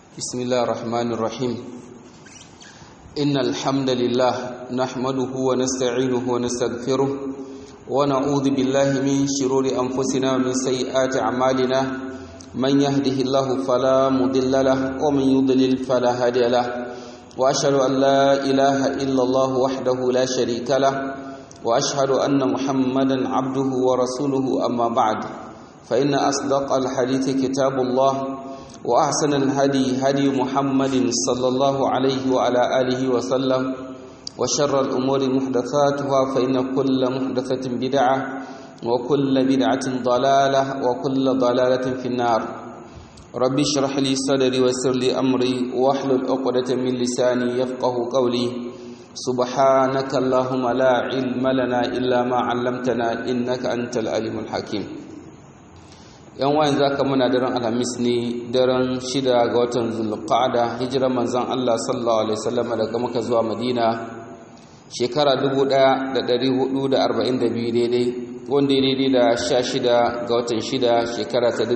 بسم الله الرحمن الرحيم إن الحمد لله نحمده ونستعينه ونستغفره ونعوذ بالله من شرور أنفسنا ومن سيئات أعمالنا من يهده الله فلا مضل له ومن يضلل فلا هادي له وأشهد أن لا إله إلا الله وحده لا شريك له وأشهد أن محمدا عبده ورسوله أما بعد فإن أصدق الحديث كتاب الله وأحسن الهدي هدي محمد صلى الله عليه وعلى آله وسلم وشر الأمور محدثاتها فإن كل محدثة بدعة وكل بدعة ضلالة وكل ضلالة في النار ربي اشرح لي صدري ويسر لي أمري واحلل عقدة من لساني يفقه قولي سبحانك اللهم لا علم لنا إلا ما علمتنا إنك أنت العليم الحكيم yan wayan zaka muna daren alhamis ne daren shida ga watan zulqa'ada hijirar manzon Allah sallallahu alaihi wasallam daga Makka zuwa Madina shekara 1442 daidai wanda ya daidai da 16 ga watan shida shekara ta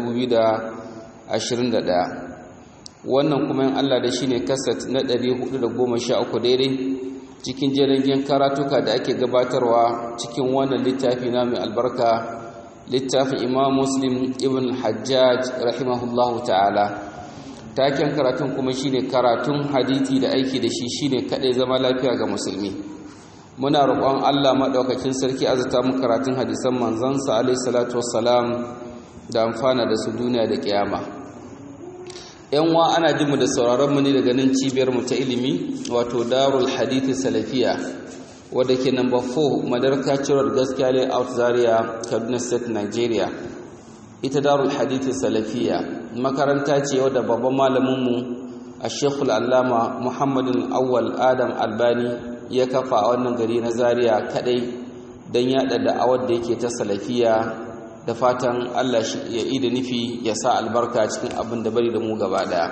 2021 wannan kuma in Allah da shine kasat na 413 daidai cikin jerin karatuka da ake gabatarwa cikin wannan littafi na mai albarka littafin imam muslim ibn hajjaj rahimahullahu ta'ala taken karatun kuma shine karatun hadithi da aiki da shi shine kadai zama lafiya ga musulmi muna roƙon Allah madaukakin sarki azata mu karatun hadisan manzon sa alaihi salatu wassalam da amfana da su duniya da kiyama yan wa ana jin mu da sauraron mu ne daga nan cibiyar mu ta ilimi wato darul hadith salafiya wadda ke number 4 madarka cirar gaskiya ne out zaria kaduna state nigeria ita darul hadithi salafiya makaranta ce wadda babban malaminmu a shekul allama muhammadin awwal adam albani ya kafa a wannan gari na zaria kadai don yada da'awar da yake ta salafiya da fatan allah ya da nufi ya sa albarka cikin abin da bari da mu gaba daya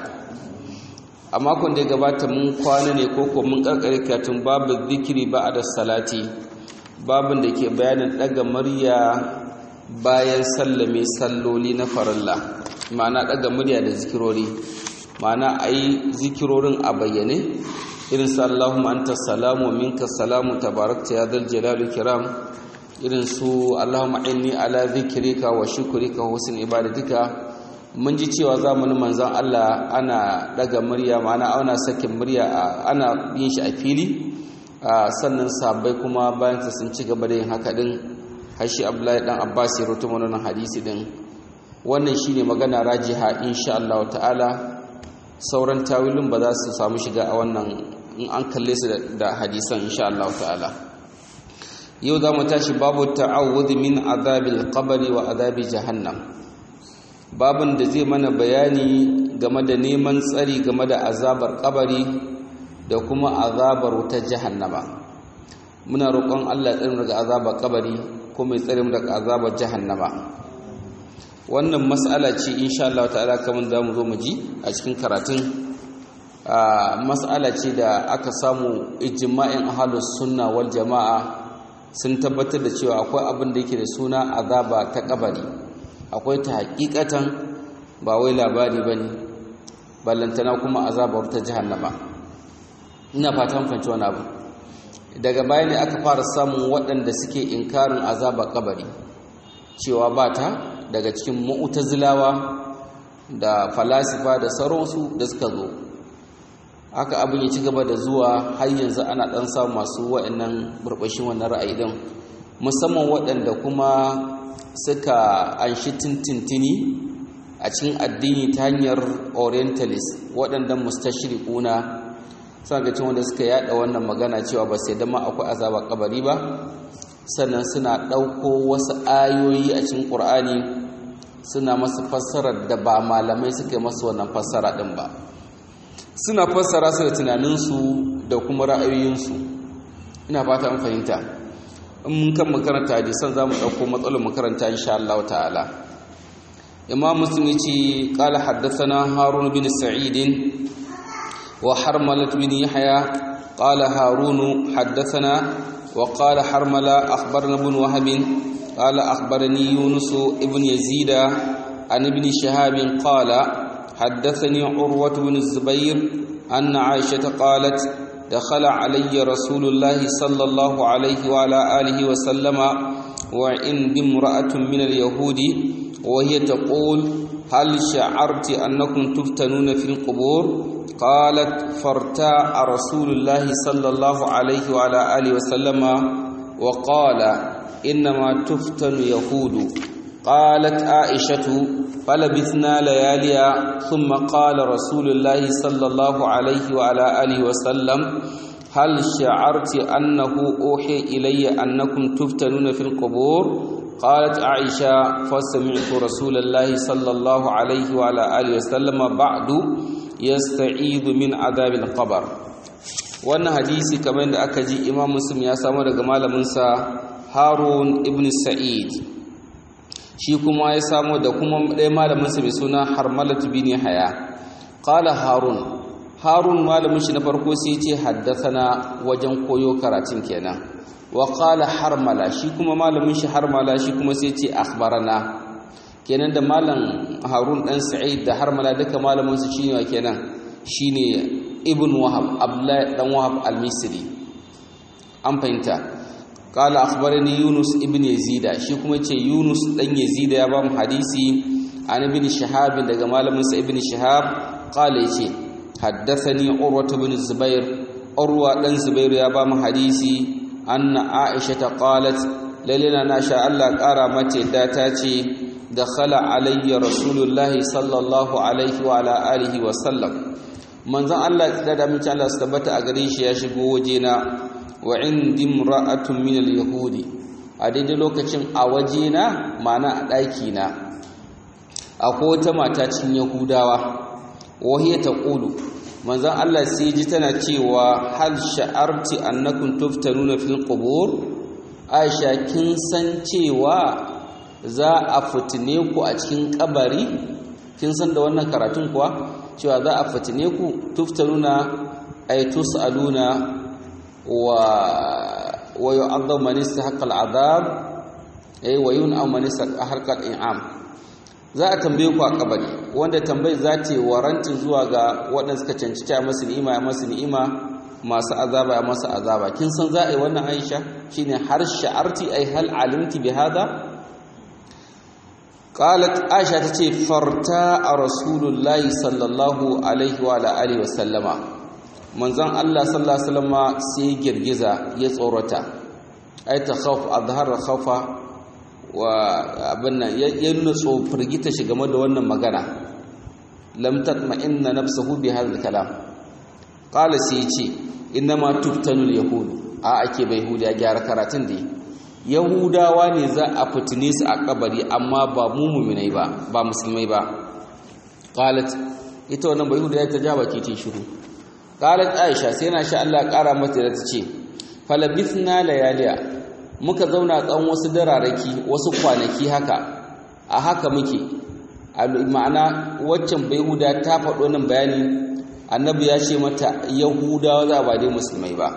a makon da ya gabata mun kwana ne ko mun karkare katun babu zikiri ba da salati babin da ke bayanin daga murya bayan sallame salloli na farilla ma'ana daga murya da zikirori ma'ana a yi zikirorin a bayyane irin su Allahumma anta salamu minka salamu tabarakta ya zal jalali kiram irin su Allahumma inni ala zikrika wa shukrika wa husn ibadatika mun ji cewa zamanin manzan Allah ana daga murya ma'ana ana sakin murya ana yin shi a fili sannan sabai kuma bayan sun ci gaba da yin haka din hashi Abdullahi dan Abbas ya rawaito wannan hadisi din wannan shine magana rajiha insha Allah ta'ala sauran tawilin ba za su samu shiga a wannan in an kalle su da hadisan insha Allah ta'ala yau za mu tashi babu ta'awudh min azabil qabri wa azabi jahannam babin da zai mana bayani game da neman tsari game da azabar kabari da kuma azabar wutar jahannama muna roƙon Allah tsarin daga azabar kabari kuma ya tsare mu daga azabar jahannama wannan mas'ala ce insha Allah ta'ala kamar da mu zo mu ji a cikin karatun mas'ala ce da aka samu ijma'in ahlus sunna wal jama'a sun tabbatar da cewa akwai abin da yake da suna azaba ta kabari akwai ta hakikatan ba wai labari ba ne ballantana kuma azabar ta jihannama ina fatan fanci wani abu daga baya ne aka fara samun waɗanda suke inkarin azabar kabari cewa ba ta daga cikin mu'tazilawa da falasifa da sauransu da suka zo haka abin ya ci gaba da zuwa har yanzu ana ɗan samun masu waɗannan burbashin wannan ra'ayi din musamman waɗanda kuma suka anshi tintintini a cikin addini ta hanyar orientalist waɗanda mustashriquna suna ga cin wanda suka yada wannan magana cewa ba sai dama akwai azaba kabari ba sannan suna ɗauko wasu ayoyi a cikin ƙur'ani suna masu fassarar da ba malamai suka yi masu wannan fassara ɗin ba suna fassara su da tunaninsu da kuma ra'ayoyinsu ina fata an fahimta in mun kan makaranta hadisan za mu ɗauko matsalar makaranta insha Allah ta'ala imam muslim ya ce ƙala haddasana harun bin sa'idin wa harmalat bin yahya ƙala harunu haddasana wa ƙala harmala akhbarna bin wahabin ƙala akhbarani yunus ibn yazida an ibn shahabin ƙala حدثني عروة بن الزبير أن عائشة قالت دخل علي رسول الله صلى الله عليه وعلى آله وسلم وعندي امرأة من اليهود وهي تقول هل شعرت أنكم تفتنون في القبور قالت فارتاع رسول الله صلى الله عليه وعلى آله وسلم وقال إنما تفتن يهود قالت عائشة فلبثنا لياليا ثم قال رسول الله صلى الله عليه وعلى آله وسلم هل شعرت أنه أوحي إلي أنكم تفتنون في القبور قالت عائشة فسمعت رسول الله صلى الله عليه وعلى آله وسلم بعد يستعيذ من عذاب القبر wannan hadisi kamar da aka ji imam muslim ya samu daga malaminsa harun ibn sa'id shi kuma ya samu da kuma ɗaya malaminsa mai suna harmalatu bin haya qala harun harun malamin shi na farko sai ce haddathana wajen koyo karatun kenan wa qala harmala shi kuma malamin shi harmala shi kuma sai ce akhbarana kenan da malam harun dan sa'id da harmala duka malamin su shine wa kenan shine ibn wahab abdullahi dan wahab al-misri an fahimta qala akhbarani yunus ibn yazid shi kuma ce yunus dan yazid ya ba mu hadisi an ibn shihab daga malamin sa ibn shihab qala yace haddathani urwa ibn zubair urwa dan zubair ya ba mu hadisi anna aisha ta qalat lalina na sha Allah kara mace da ta ce dakhala alayya rasulullahi sallallahu alaihi wa ala alihi wa sallam manzon Allah da da mace Allah su tabbata a gare shi ya shigo wajena wa indi imra'atun min al-yahudi a daidai lokacin a wajena mana a daki na akwai wata mata cikin yahudawa wahiya taqulu manzon Allah sai ji tana cewa hal sha'arti annakum tuftanuna fil qubur Aisha kin san cewa za a fitine ku a cikin kabari kin san da wannan karatun kuwa cewa za a fitine ku tuftanuna ay tusaluna wa wa yu'adhabu man istahaqqa al'adab ay wa yun'am man istahaqqa al'in'am za a tambaye ku a kabari wanda tambayi za ta waranti zuwa ga waɗanda suka cancanci a masu ni'ima a masu ni'ima masu azaba a masu azaba kin san za a yi wannan aisha shine har sha'arti ai hal alimti bi hada qalat aisha tace farta a rasulullahi sallallahu alaihi wa alihi wa sallama manzon Allah sallallahu alaihi wasallama sai girgiza ya tsorata ai ta khawf azhara khawfa wa abin nan ya nuna firgita shi game da wannan magana lam tatma'inna nafsuhu bi hadha al-kalam qala sai yace innama tuftanu al-yahud a ake bai yahudi ya gyara karatun da yahudawa ne za a fitine su a kabari amma ba mu mu'minai ba ba musulmai ba qalat ita wannan bai yahudi ta ja baki ce shiru qalat aisha sai na sha Allah kara mata da ta ce falabithna layaliya muka zauna tsawon wasu dararaki wasu kwanaki haka a haka muke ma'ana waccan yahuda ta faɗo nan bayani annabi ya ce mata yahudawa za ba dai musulmai ba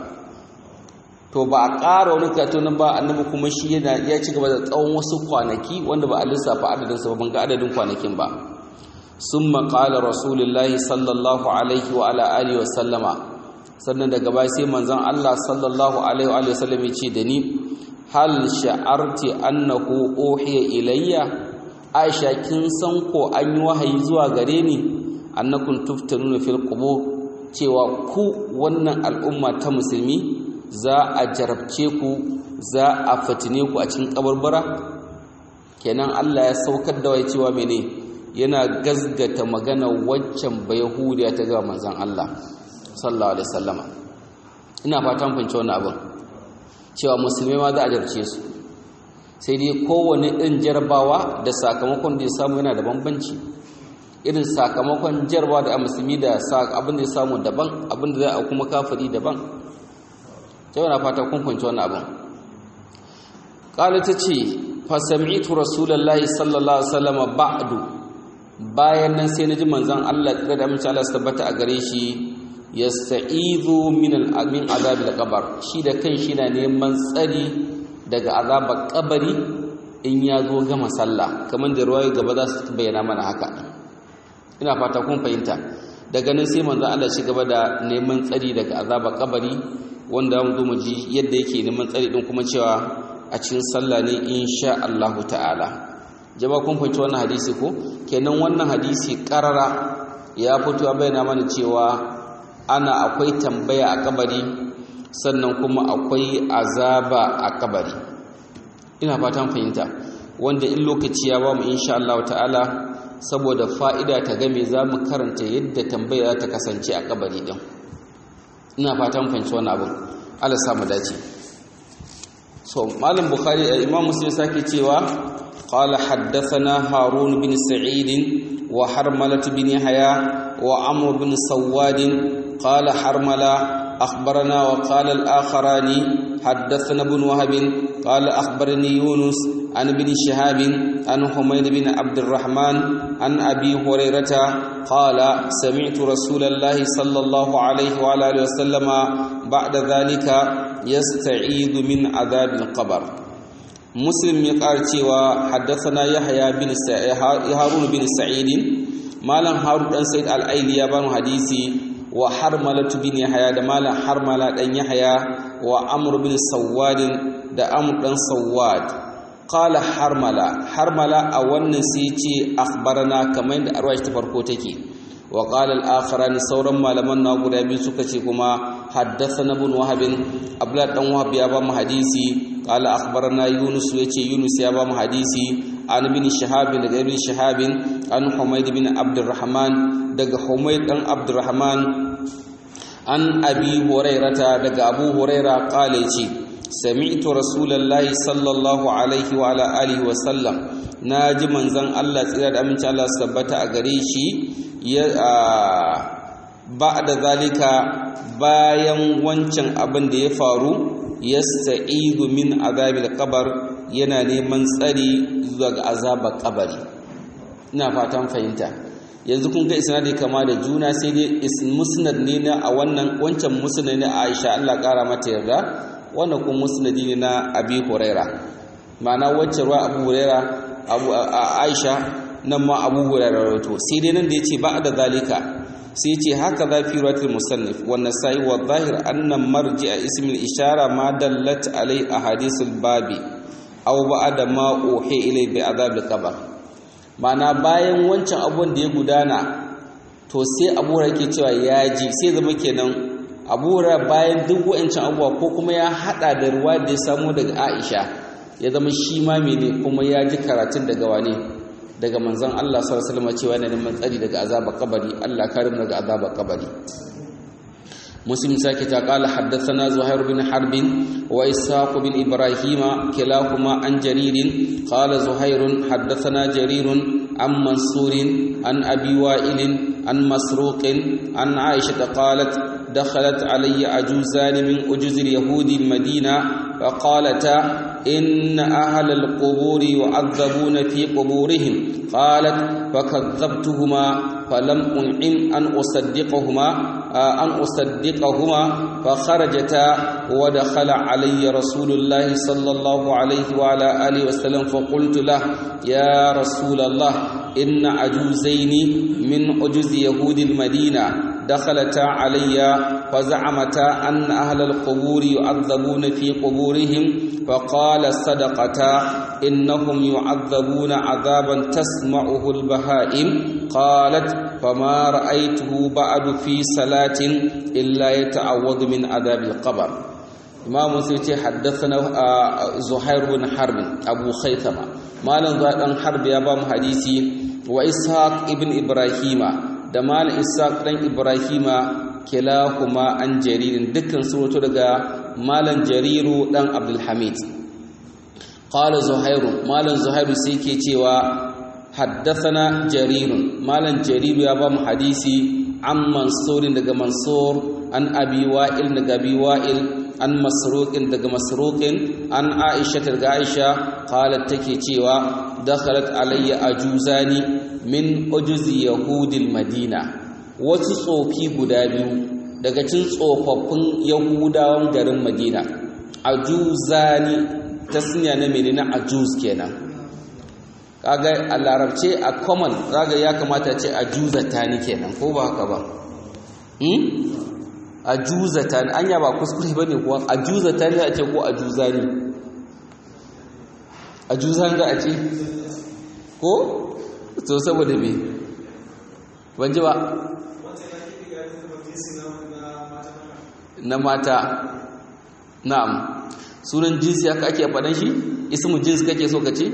to ba a ƙara wani katonin ba annabi kuma shi yana ya ci gaba da tsawon wasu kwanaki wanda ba a lissafa adadin sa ban ga adadin kwanakin ba sun maƙala rasulullahi sallallahu alaihi wa ala alihi wa sallama sannan daga baya sai manzon Allah sallallahu alaihi wa sallam ya ce da ni hal sha'arti annahu uhiya ilayya aisha kin san ko an yi wahayi zuwa gare ni annakum tuftanuna fil qubur cewa ku wannan al'umma ta musulmi za a jarabce ku za a fatine ku a cikin kabarbara kenan Allah ya saukar da wai cewa mene yana gazgata magana waccan bayahudiya ta ga manzon Allah sallallahu alaihi wasallama ina fatan fahimci wannan abin cewa musulmai ma za a jarce su sai dai kowane ɗin jarabawa da sakamakon da ya samu yana da bambanci irin sakamakon jarabawa da a musulmi da abin da ya samu daban abin da za a kuma kafiri daban ta yana fata kun kwanci wani abin ƙala ta ce fasami'tu rasulallahi sallallahu alaihi wasallam ba'du bayan nan sai na ji manzon Allah da da amince Allah su tabbata a gare shi yasta'izu min al-amin azabil qabr shi da kan shi na neman tsari daga azabar kabari in ya zo gama sallah kamar da ruwayo gaba za su bayyana mana haka ina fata kun fahimta daga nan sai manzo Allah shi gaba da neman tsari daga azaba kabari wanda mu zo mu ji yadda yake neman tsari din kuma cewa a cikin sallah ne insha Allah ta'ala jama'a kun fahimci wannan hadisi ko kenan wannan hadisi karara ya fito bayyana mana cewa ana akwai tambaya a kabari sannan kuma akwai azaba a kabari ina fatan fahimta wanda in lokaci ya ba mu insha Allah ta'ala saboda fa'ida ta game za mu karanta yadda tambaya ta kasance a kabari din ina fatan fahimci wannan abu Allah sa mu dace so malam bukhari imam muslim sake cewa qala haddathana harun bin sa'id wa harmalah bin yahya wa amr bin sawad qala harmala أخبرنا وقال الآخران حدثنا ابن وهب قال أخبرني يونس عن ابن شهاب عن حميد بن عبد الرحمن عن أبي هريرة قال سمعت رسول الله صلى الله عليه وعلى آله وسلم بعد ذلك يستعيذ من عذاب القبر مسلم يقال حدثنا يحيى بن هارون بن سعيد مالا هارون بن سعيد الأيلي يبان حديثي wa harmalatu bin yahya da malam harmala dan yahya wa amr bin sawad da amr dan sawad qala harmala harmala a wannan sai ce akhbarana kamar da arwaya ta farko take wa qala al-akharan sauran malaman na guda biyu suka ce kuma haddathana ibn wahab abdullah dan wahab ya ba mu hadisi qala akhbarana yunus yace yunus ya ba mu hadisi an bin shahab daga ibn shahab an humayd bin abdurrahman daga Humayd dan Abdurrahman an Abi Hurairata daga Abu Huraira kale ce sami'tu Rasulullahi sallallahu alaihi wa ala alihi wa sallam naji manzon Allah tsira da aminci Allah sabbata a gare shi ya ba'da zalika bayan wancan abin da ya faru yasta'idu min azabil qabr yana neman tsari zuwa ga azabar kabari ina fatan fahimta yanzu kun ga isnadi kama da juna sai dai musnad ne na a wannan wancan musnad ne Aisha Allah kara mata yarda wannan kuma musnadi ne na Abi Huraira ma'ana wacce ruwa Abu Huraira Abu Aisha nan ma Abu Huraira rawato sai dai nan da yace ba da zalika sai yace haka za fi rawatul musannif wa nasai wa zahir anna marji'a ismi al-ishara ma dallat alai ahadithul babi aw ba'da ma uhi ilai bi adab al-qabr mana bayan wancan abun da ya gudana to sai abura yake cewa ya ji sai zama kenan abura bayan duk wancan abuwa ko kuma ya hada da ruwa da ya samu daga Aisha ya zama shi ma mene kuma ya ji karatun daga wane daga manzon Allah sallallahu alaihi wasallam cewa yana neman tsari daga azabar kabari Allah karim daga azabar kabari مسلم ساكت قال حدثنا زهير بن حرب وإسحاق بن إبراهيم كلاهما عن جرير قال زهير حدثنا جرير عن منصور عن أبي وائل عن مسروق عن عائشة قالت دخلت علي عجوزان من أجوز اليهود المدينة فقالتا إن أهل القبور يعذبون في قبورهم قالت فكذبتهما فلم أنعم أن أصدقهما أن أصدقهما فخرجتا ودخل علي رسول الله صلى الله عليه وعلى آله وسلم فقلت له يا رسول الله إن عجوزين من عجوز يهود المدينة دخلتا علي فزعمتا أن أهل القبور يعذبون في قبورهم فقال صدقتا إنهم يعذبون عذابا تسمعه البهائم قالت فما رأيته بعد في صلاة إلا يتعوض من عذاب القبر إمام سيتي حدثنا زهير بن حرب أبو خيثمة مالا زهير حرب يابام حديثي وإسحاق ابن إبراهيم da mal ishaq dan ibrahima kilahuma an jaririn dukkan suratu daga malan jariru dan abdul hamid qala zuhairu malan zuhairu sai ke cewa haddathana jarirun malan jariru ya ba mu hadisi an mansurin daga mansur an abi wa'il daga abi wa'il an masruqin daga masruqin an aisha daga aisha qalat take cewa dakhalat alayya ajuzani min ujuzi yahudil madina wasu tsofi guda biyu daga cin tsofaffin yahudawan garin madina ajuzani tasniya na menene ajuz kenan kaga a larabce a common zaga ya kamata ce a juzata ni kenan ko ba haka ba a juzata ni anya ba kuskure ba ne kuwa a juzata ni a ce ko a juza ni a juza za a ce ko to saboda me ban ji ba na mata na'am sunan jinsi haka ake faɗan shi ismu jins kake so ka ce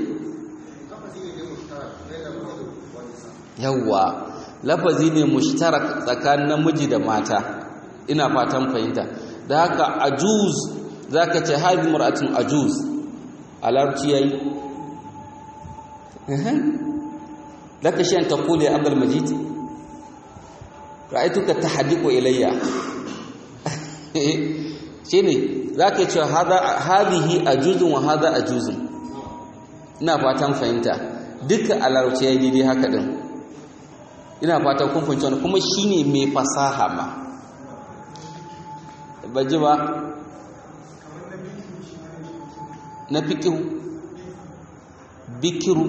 yawwa lafazi ne mushtarak tsakanin namiji da mata ina fatan fahimta da haka ajuz zaka ce hadi mar'atun ajuz a larabci yayi laka shi an taqulu ya abdul majid ra'aytuka tahdiqu ilayya shine zaka ce hada hadihi ajuzun wa hada ajuzun ina fatan fahimta duka a larabci yayi daidai haka din ina fatan kun fahimci wannan kuma shine mai fasaha ma baji ba na fikiru bikiru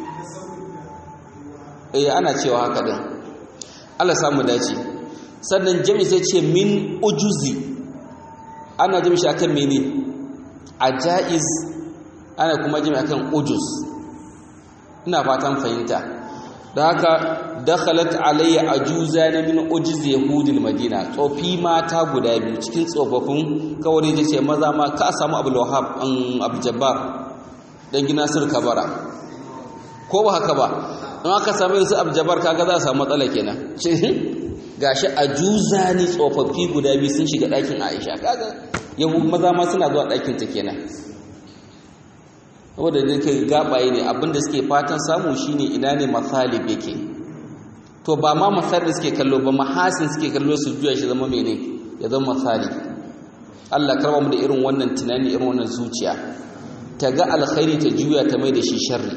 eh ana cewa haka din Allah samu dace sannan jami sai ce min ujuzi ana jami shi akan mene ajaiz ana kuma jami akan ujuz ina fatan fahimta da haka dakhalat alayya ajuzan min ujiz yahudil madina tsofi mata guda biyu cikin tsofaffin kawai da ce maza ma ka samu abul wahab an abu jabbar dan gina sir kabara ko ba haka ba in aka samu su abu jabbar kaga za a samu matsala kenan gashi ajuzani tsofaffi guda biyu sun shiga ɗakin Aisha kaga yahud maza ma suna zuwa ɗakin ta kenan saboda da kai gabaye ne abinda suke fatan samu shine ina ne masalib yake to ba ma masalib suke kallo ba mahasin suke kallo su juya shi zama mene ya zama masalib Allah karba mu da irin wannan tunani irin wannan zuciya ta ga alkhairi ta juya ta mai da shi sharri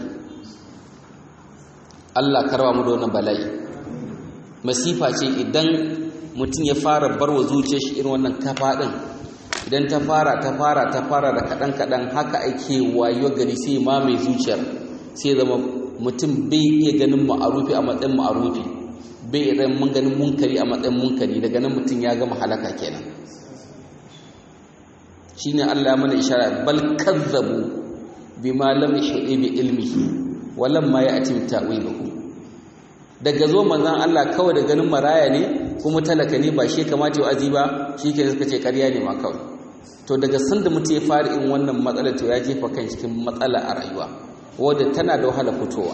Allah karba mu da wannan bala'i masifa ce idan mutum ya fara barwa zuciyar shi irin wannan kafa din idan ta fara ta fara ta fara da kaɗan-kaɗan haka ake wayo gari sai ma mai zuciyar sai zama mutum bai iya ganin ma'arufi a matsayin ma'arufi bai iya mun ganin munkari a matsayin munkari daga nan mutum ya gama halaka kenan shine Allah mana ishara bal kazzabu bima lam yuhdi bi ilmihi wa lam ma ya'ti ta'wiluhu daga zo manzon Allah kawai da ganin maraya ne kuma talaka ne ba shi kamata ya azi ba shi ke suka ce ƙarya ne ma kawai to daga sanda mutum ya fara in wannan matsalar to ya jefa kan cikin matsala a rayuwa wadda tana da wahala fitowa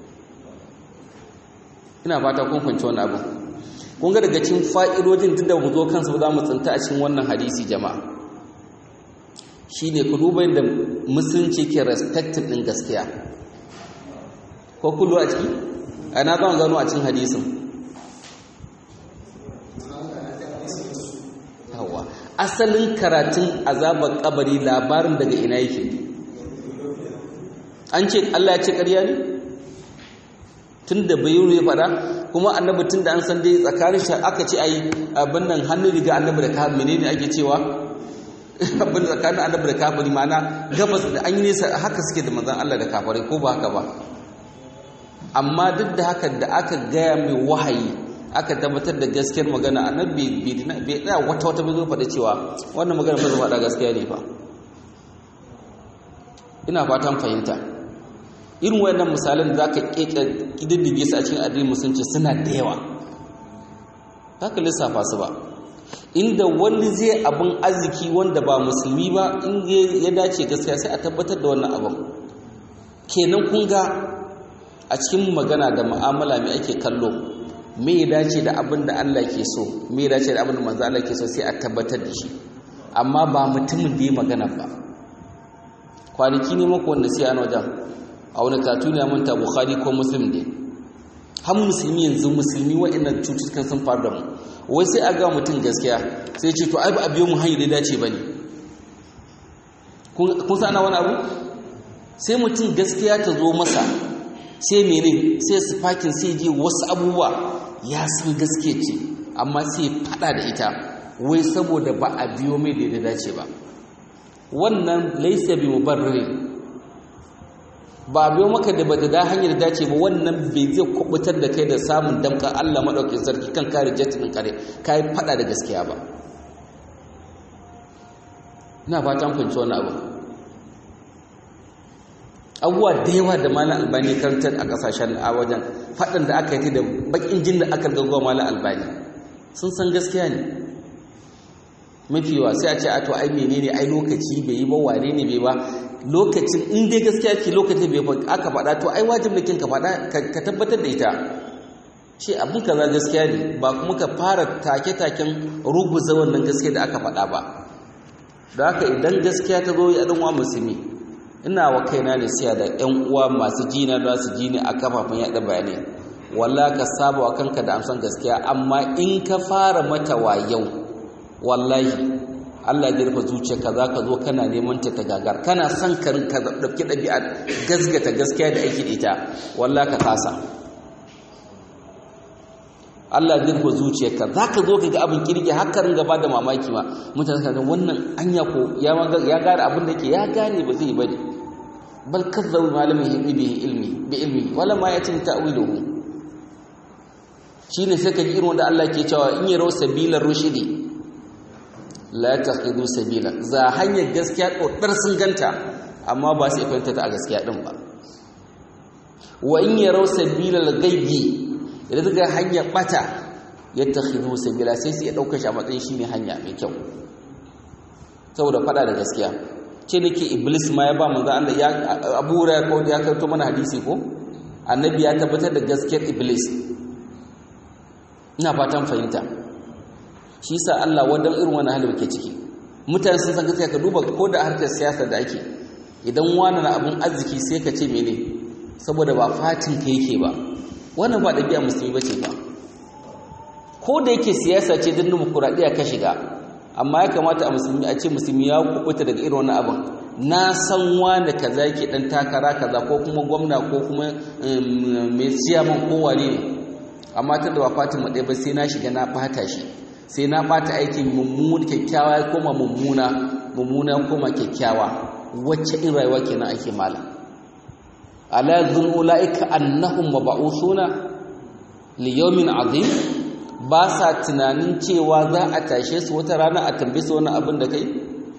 ina fata kun fahimci wannan abu kun ga daga cikin fa'idodin duk da mu zo kansu ba za mu tsinta a cikin wannan hadisi jama'a shine ku duba yadda musulunci ke respecting din gaskiya ko kullu a ciki ana zan gano a cikin hadisin yawa asalin karatun azabar kabari labarin daga ina yake an ce Allah ya ce ƙarya ne tun da bai ya fada kuma annabi tun da an san dai tsakanin shi aka ce ai abin nan hannun riga annabi da kafin menene ake cewa abin tsakanin annabi da kafiri ma'ana gabas da an yi nesa haka suke da manzon Allah da kafare ko ba haka ba amma duk da haka da aka gaya mai wahayi aka tabbatar da gaskiyar magana annabi bai tsaya wata wata bai zo faɗa cewa wannan magana ba zai faɗa gaskiya ne fa ina fatan fahimta irin wayannan misalan da zaka kididdige su a cikin addinin musulunci suna da yawa haka lissafa su ba inda wani zai abin arziki wanda ba musulmi ba in ya dace gaskiya sai a tabbatar da wannan abin kenan kun ga a cikin magana da mu'amala mai ake kallo me ya dace da abin da Allah ke so me ya dace da abin da manzo Allah ke so sai a tabbatar da shi amma ba mutumin da ya magana ba kwanaki ne mako wanda sai an wajen a wani katuni ya manta bukhari ko muslim ne har musulmi yanzu musulmi waɗannan cututtukan sun faru da mu wai sai a ga mutum gaskiya sai ce to ai ba a biyo mu hanyar da dace ba ne kun sa ana wani abu sai mutum gaskiya ta zo masa sai mene sai su fakin sai je wasu abubuwa ya san gaske ce amma sai fada da ita wai saboda ba a biyo mai da dace ba wannan laisa bi mubarrir ba biyo maka da bata da hanyar dace ba wannan bai zai kubutar da kai da samun damka Allah madaukakin sarki kan kare jatin kare kai fada da gaskiya ba ina fatan fahimci wannan abu abubuwa da yawa da malam albani karantar a kasashen a wajen faɗin da aka yi da bakin jin da aka gaggawa malam albani sun san gaskiya ne mafi yawa sai a ce a to ai menene ai lokaci bai yi ba wane ne bai ba lokacin in dai gaskiya ce lokacin bai aka faɗa to ai wajib kin ka faɗa ka tabbatar da ita ce abin kaza gaskiya ne ba kuma ka fara take-taken ruguza wannan gaskiya da aka faɗa ba da haka idan gaskiya ta zo ya ɗanwa musulmi ina wa kaina ne siya da ƴan uwa masu jina da su ji ne a kafafen yaɗa bayanai walla ka saba wa kanka da amsan gaskiya amma in ka fara mata wayau wallahi Allah ya rufe zuciyarka za ka zo kana neman ta ta gagar kana son ka ka dauki ɗabi'a gasgata gaskiya da aiki da ita wallahi ka kasa Allah ya rufe zuciyarka za ka zo ka ga abin kirki haka ringa ba da mamaki ma mutane ka wannan anya ko ya ya gane abin da ke ya gane ba zai bane bal kazzabu malamin bihi ilmi bi ilmi wala ma yatin ta'wiluhu shine sai ka ji irin wanda Allah ke cewa in yaro sabilar rushidi la taqidu sabila za hanyar gaskiya kodar sun ganta amma ba su fahimta ta a gaskiya din ba wa in yarau sabilal ghaibi idan daga hanyar bata yatakhidu sabila sai su ya dauka shi a matsayin shine hanya mai kyau saboda fada da gaskiya ce nake iblis ma ya ba manzo Allah ya Abu Hurairah ko ya kaito mana hadisi ko annabi ya tabbatar da gaskiyar iblis ina fatan fahimta shi sa Allah wadan irin wani hali ke ciki mutane sun san gaskiya ka duba ko da harkar siyasa da ake idan wani na abun arziki sai ka ce mene saboda ba fatin ka yake ba wannan ba ɗabi'a musulmi ba ce ba ko da yake siyasa ce don dimokuraɗiyya ka shiga amma ya kamata a musulmi a ce musulmi ya kubuta daga irin wani abin na san wani kaza yake ɗan takara kaza ko kuma gwamna ko kuma mai ciyaman ko wane ne amma ta da ba fatin mu ɗaya ba sai na shiga na ɓata shi sai na ɓata aikin mummuna kyakkyawa ya koma mummuna mummuna ya koma kyakkyawa wacce in rayuwa kenan ake mala ala zun ulaika annahum mab'usuna li yawmin azim ba sa tunanin cewa za a tashe su wata rana a tambaye su wani abin da kai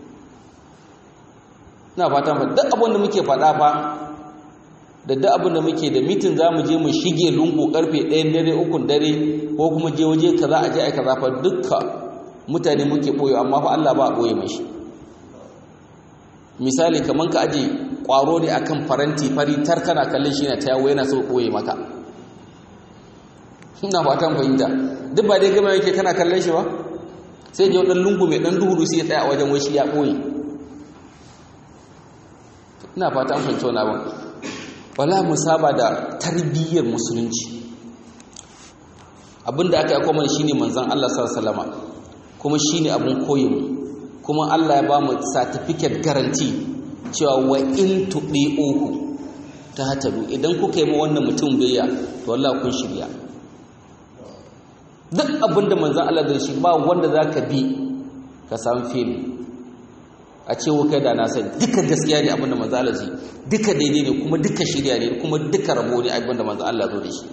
ina fatan ba duk abin da muke faɗa ba da duk abin da muke da mitin za mu je mu shige lungu karfe ɗayan dare ukun dare ko kuma je waje kaza a je a kaza fa dukka mutane muke ɓoye amma fa Allah ba a ɓoye mashi misali kaman ka aje ƙwaro ne akan faranti fari tar kana kallon shi na ta yawo yana so ɓoye maka ina fatan fahimta duk ba dai gama yake kana kallon shi ba sai je wadan lungu mai dan duhu sai ya tsaya a wajen wai shi ya ɓoye ina fatan fahimta wani abin wala mu saba da tarbiyyar musulunci abinda aka yi kuma shine manzon Allah sallallahu alaihi wasallam kuma shine abun koyin kuma Allah ya ba mu certificate guarantee cewa wa in tudiuhu ta hatadu idan kuka yi ma wannan mutum biyayya to wallahi kun shirya duk abinda manzon Allah zai shi ba wanda zaka bi ka samu fili a ce kai da na sani duka gaskiya ne abinda manzo Allah zai duka daidai ne kuma duka shirya ne kuma duka rabo ne abinda manzo Allah zo da shi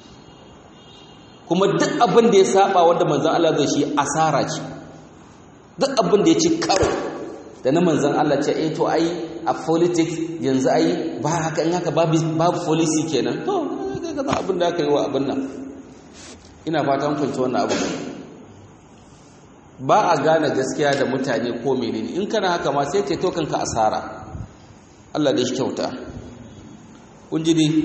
kuma duk abin da ya saba wanda manzo Allah zai shi asara ce duk abin da ya ci karo da na manzon Allah ce eh to ai a politics yanzu ai ba haka in haka babu babu policy kenan to kai ga abin da aka yi wa abin nan ina fatan kun ci wannan abu ba a gane gaskiya da mutane ko menene in kana haka ma sai ceto kanka asara Allah da shi kyauta kun ji dai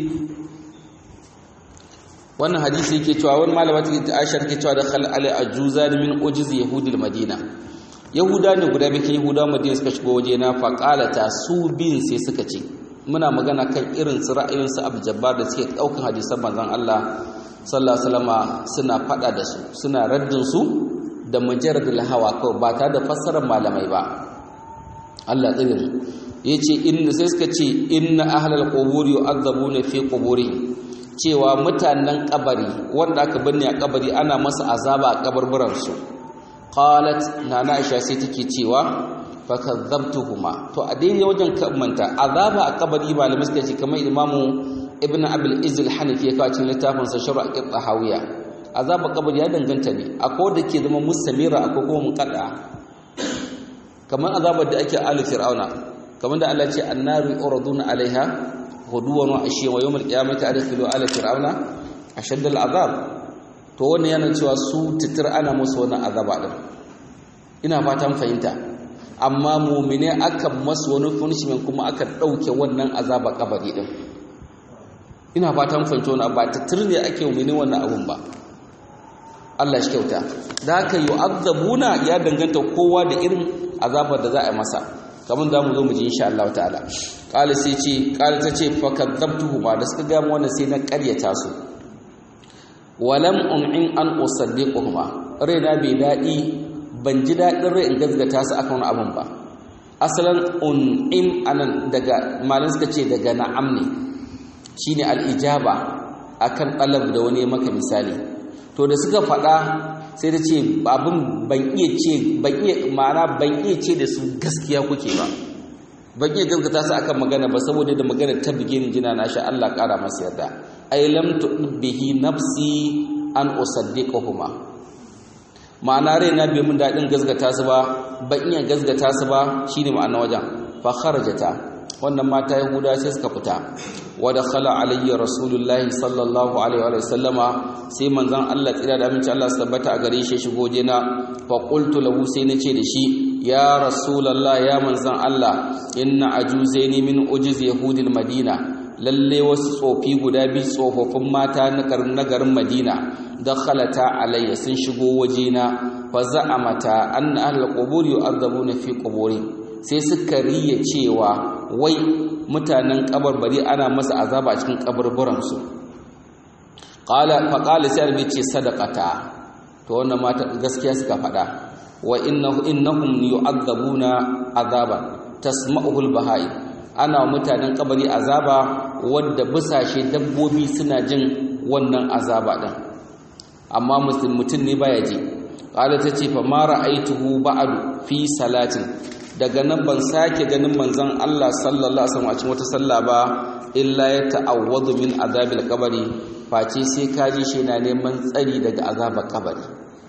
wannan hadisi yake cewa wani malama ta Aisha take cewa da khal ali ajuza min ujiz yahudil madina yahuda ne guda bikin yahuda madina suka shigo waje na faqalata su bin sai suka ce muna magana kan irin su ra'ayin su Abu Jabbar da suke daukan hadisan manzon Allah sallallahu alaihi wasallama suna fada da su suna raddin su da majaradul hawa kawai ba tare da fassarar malamai ba Allah tsirin ya ce inda sai suka ce inna ahlal quburi yu'adzabuna fi quburihim cewa mutanen kabari wanda aka binne a kabari ana masa azaba a kabarburan su qalat nana aisha sai take cewa fakadzabtuhuma to a daidai wajen manta azaba a kabari malamai suka ce kamar imamu ibn abul izil hanafi ya kawo cikin littafin sa sharh al-qahawiya azaba kabari ya danganta ne akwai da ke zama mustamira akwai kuma munqada kamar azabar da ake ali fir'auna kamar da Allah ya ce annaru uraduna alaiha huduwan wa ashiya wa yawmal qiyamati adkhilu ala fir'auna ashadda al-azab to wannan yana cewa su titir ana musu wannan azaba din ina fatan fahimta amma mu'mine aka masu wani punishment kuma aka dauke wannan azaba kabari din ina fatan fahimta wannan ba titir ne ake mu'mine wannan abun ba Allah shi kyauta da haka yu'azzabuna ya danganta kowa da irin azabar da za a yi masa kamar za mu zo mu ji insha Allah ta'ala qala sai ce qala ta ce fa kadzabtuhu ma da suka ga mu wannan sai na ƙaryata su walam um'in an usaddiquhuma raina bai dadi ban ji dadin rai in gazgata su akan wani abun ba asalan un'im anan daga malin suka ce daga na'am ne shine al-ijaba akan talab da wani maka misali to da suka faɗa sai ta ce abin ban iya ce ban iya ma'ana ban iya ce da su gaskiya kuke ba ban iya gaskata su akan magana ba saboda da magana ta bige ni jina na sha Allah ƙara masa yarda ay lam bihi nafsi an usaddiqahuma ma'ana raina bai mun dadin gaskata su ba ban iya gaskata su ba shine ma'ana wajen fa kharajata wannan mata yahuda sai suka fita wa dakhala alayya rasulullahi sallallahu alaihi wa sallama sai manzon Allah tsira da aminci Allah su tabbata a gare shi shigo je na fa qultu lahu sai nace da shi ya rasulullah ya manzon Allah inna ajuzaini min ujiz yahudil madina lalle wasu tsofi guda biyu tsofaffin mata na garin madina dakhalata alayya sun shigo wajena fa za'amata anna ahlul qubur yu'adzabuna fi quburi sai suka riya cewa wai mutanen kabarbari ana masa azaba a cikin kaburburansu qala fa qala sai annabi ce sadaqata to wannan mata gaskiya suka faɗa wa innahu innahum yu'adzabuna azaban tasma'uhu al-bahai ana mutanen kabari azaba wanda busashe dabbobi suna jin wannan azaba din amma mutum ne baya ji qala tace fa ma ra'aituhu ba'du fi salatin daga nan ban sake ganin manzon Allah sallallahu alaihi wasallam a cikin wata sallah ba illa ya ta'awwadu min azabil qabri face sai kaji shi na neman tsari daga azabar kabari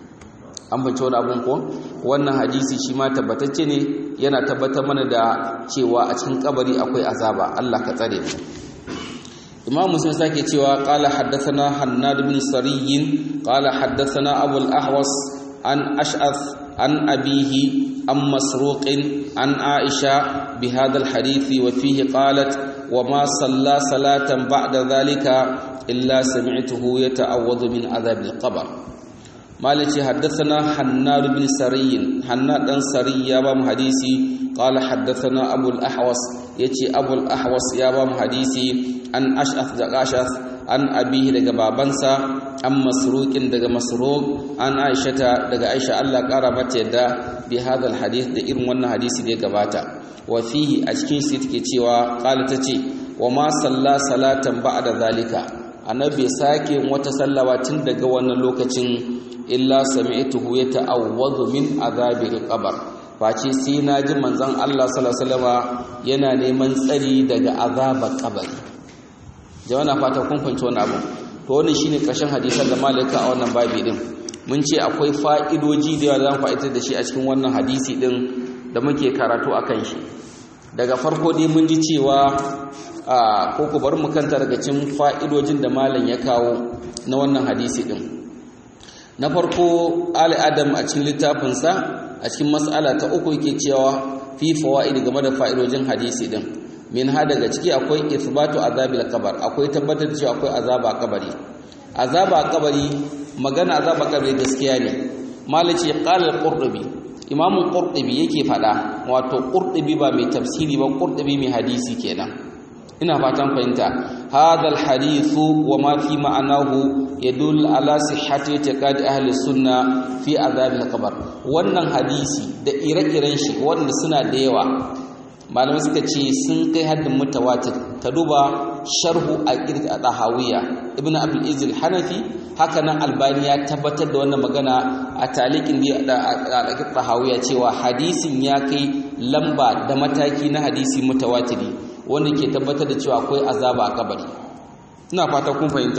an bace wani abun ko wannan hadisi shi ma tabbatacce ne yana tabbatar mana da cewa a cikin kabari akwai azaba Allah ka tsare mu Imam Muslim sake cewa qala haddathana Hannad bin Sariyyin qala haddathana Abu al-Ahwas an Ash'ath an abihi عن مسروق عن عائشة بهذا الحديث وفيه قالت وما صلى صلاة بعد ذلك إلا سمعته يتعوض من عذاب القبر مالك حدثنا حناد بن سري حناد بن سري يا بام حديثي قال حدثنا أبو الأحوص يتي أبو الأحوص يا بام حديثي عن أشأث دقاشث عن أبيه daga babansa an masruqin daga masruq an aishata daga aisha Allah kara mata yadda bi hadal hadith da irin wannan hadisi da ya gabata wa fihi a cikin shi take cewa qala tace wa ma salla salatan ba'da zalika annabi sake wata sallawa tun daga wannan lokacin illa sami'tuhu yata'awwadhu min azabil qabr face sai naji manzon Allah sallallahu alaihi wasallama yana neman tsari daga azabar kabari jama'a fata kun fahimci wannan abu to wannan shine ƙarshen hadisan da malaka a wannan babi din mun ce akwai fa'idoji da yawa zan fa'itar da shi a cikin wannan hadisi din da muke karatu akan shi daga farko dai mun ji cewa ko ku bar mu kanta daga cikin fa'idojin da malam ya kawo na wannan hadisi din na farko ali adam a cikin littafinsa a cikin mas'ala ta uku yake cewa fi fawaid game da fa'idojin hadisi din min ha daga ciki akwai ithbatu azabil qabr akwai tabbatar da cewa akwai azaba kabari azaba kabari magana azaba kabari gaskiya ne malaci qala al-qurtubi imam qurtubi yake fada wato qurtubi ba mai tafsiri ba qurtubi mai hadisi kenan ina fatan fahimta hadha al-hadithu wa ma fi ma'anahu yadul ala sihhati i'tiqad ahli sunna fi azabil qabr wannan hadisi da ire-iren shi wanda suna da yawa malamai suka ce sun kai haddin mutawatir ka duba sharhu al-irq al-tahawiyya ibn abdul izil hanafi haka nan albani ya tabbatar da wannan magana a talikin da al-tahawiyya cewa hadisin ya kai lamba da mataki na hadisi mutawatiri wanda ke tabbatar da cewa akwai azaba a kabari ina fata kun fahimta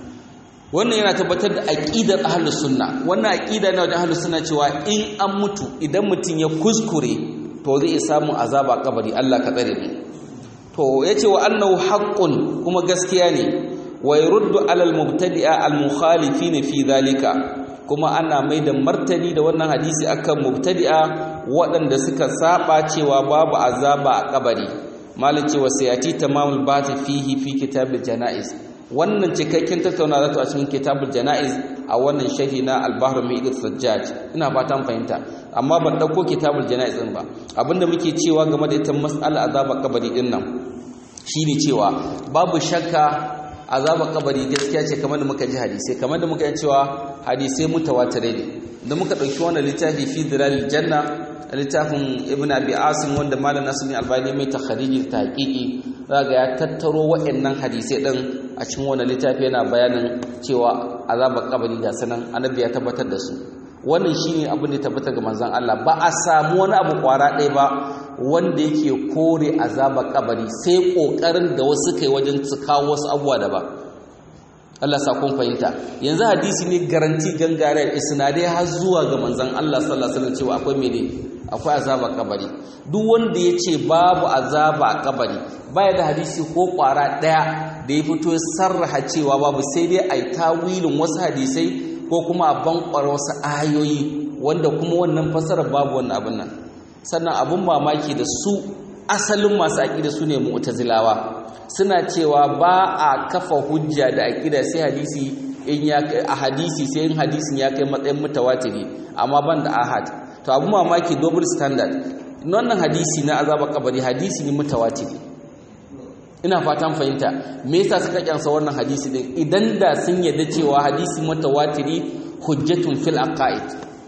wannan yana tabbatar da aqidar ahlus sunna wannan aqida ne wajen ahlus sunna cewa in an mutu idan mutum ya kuskure to zai samu azaba a kabari Allah ka tsare mu to yace wa annahu haqqun kuma gaskiya ne wa yuruddu alal mubtadi'a al mukhalifin fi dhalika kuma ana mai da martani da wannan hadisi akan mubtadi'a waɗanda suka saba cewa babu azaba a kabari malin cewa sayati tamamul bati fihi fi kitabul janaiz wannan cikakken tattauna zato a cikin kitabul janaiz a wannan sharhi na al-bahr mi'id sajjaj ina fatan fahimta amma ban dauko kitabul janaiz din ba abinda muke cewa game da ita mas'ala azaba kabari din nan shine cewa babu shakka azaba kabari gaskiya ce kamar da muka ji hadisi kamar da muka yi cewa hadisai mutawatirai ne da muka dauki wannan littafi fi dilalil janna littafin ibn abi asim wanda malam nasir albani mai takhariji ta haƙiƙi zaga ya tattaro waɗannan hadisai din a cikin wannan littafi yana bayanin cewa azabar kabari ga sanan annabi ya tabbatar da su wannan shine abin da ya tabbata ga manzon Allah ba a samu wani abu kwara ɗaya ba wanda yake kore azabar kabari sai kokarin da wasu kai wajen su kawo wasu abubuwa daban Allah sa kun fahimta yanzu hadisi ne garanti gangare isnadai har zuwa ga manzon Allah sallallahu alaihi wasallam cewa akwai mene akwai azaba kabari duk wanda ya ce babu azaba a kabari baya da hadisi ko kwara daya da ya fito sarraha cewa babu sai dai ai tawilin wasu hadisai ko kuma a bankwar wasu ayoyi wanda kuma wannan fasarar babu wannan abin nan sannan abin mamaki da su asalin masu aƙida su ne mu'tazilawa suna cewa ba a kafa hujja da aƙida sai hadisi in ya a hadisi sai in hadisin ya kai matsayin mutawatiri amma ban da ahad to abu mamaki double standard wannan hadisi na azaba kabari hadisi ne mutawatiri ina fatan fahimta me yasa suka kyansa wannan hadisi din idan da sun yarda cewa hadisi mutawatiri hujjatun fil aqaid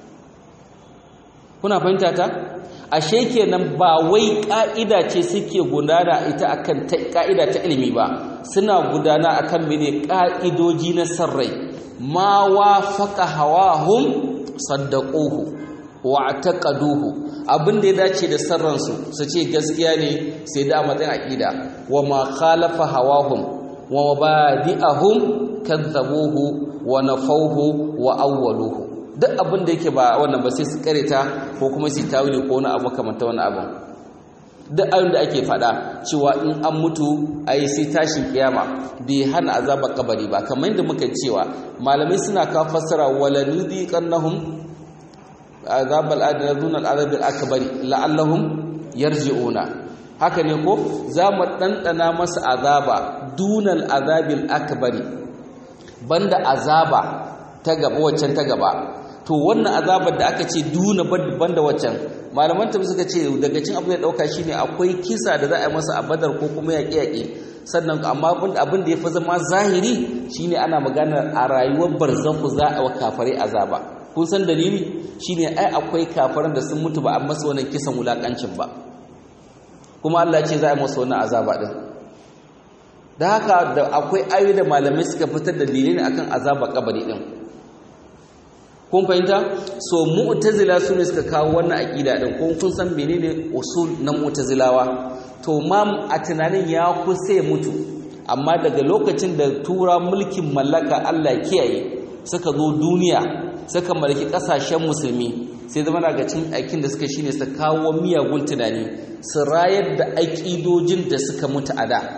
kuna fahimta ta ashe kenan ba wai ka'ida ce suke gudana ita akan ta ka'ida ta ilimi ba suna gudana akan mene ka'idoji na sarrai ma wafaqa hawahum saddaquhu wa taqaduhu abin da ya dace da sarransu su ce gaskiya ne sai da matsayin aqida wa ma khalafa hawahum wa mabadi'ahum kadzabuhu wa nafawhu wa awwaluhu duk abin da yake ba wannan ba sai su kareta ko kuma su tawili ko wani abu kamar ta wani abu duk abin da ake faɗa cewa in an mutu ai sai tashin kiyama bai hana azabar kabari ba kamar yadda muka cewa malamai suna ka fassara wala nudiqannahum azabal adna dunal azabil akbari la'allahum yarji'una haka ne ko za mu ɗanɗana masa azaba dunal azabil akbari banda azaba ta gaba waccan ta gaba to wannan azabar da aka ce duna banda waccan malaman tafi suka ce daga cin abu da dauka shine akwai kisa da za a yi masa a badar ko kuma yaƙe yaƙe sannan amma abin da ya fi zama zahiri shine ana magana a rayuwar barzanku za a wa kafare azaba kun san dalili shine ai akwai kafaran da sun mutu ba a masa wannan kisan wulakancin ba kuma Allah ce za a yi masa wannan azaba din da haka da akwai ayoyi da malamai suka fitar da dalilai akan azaba kabari din kun fahimta so mu'tazila su ne suka kawo wannan aqida din kun kun san menene usul na mu'tazilawa to ma a tunanin ya kusa mutu amma daga lokacin da tura mulkin mallaka Allah kiyaye suka zo duniya suka mallaki kasashen musulmi sai zama daga cin aikin da suka shine su kawo miyagun tunani su rayar da aƙidojin da suka mutu a da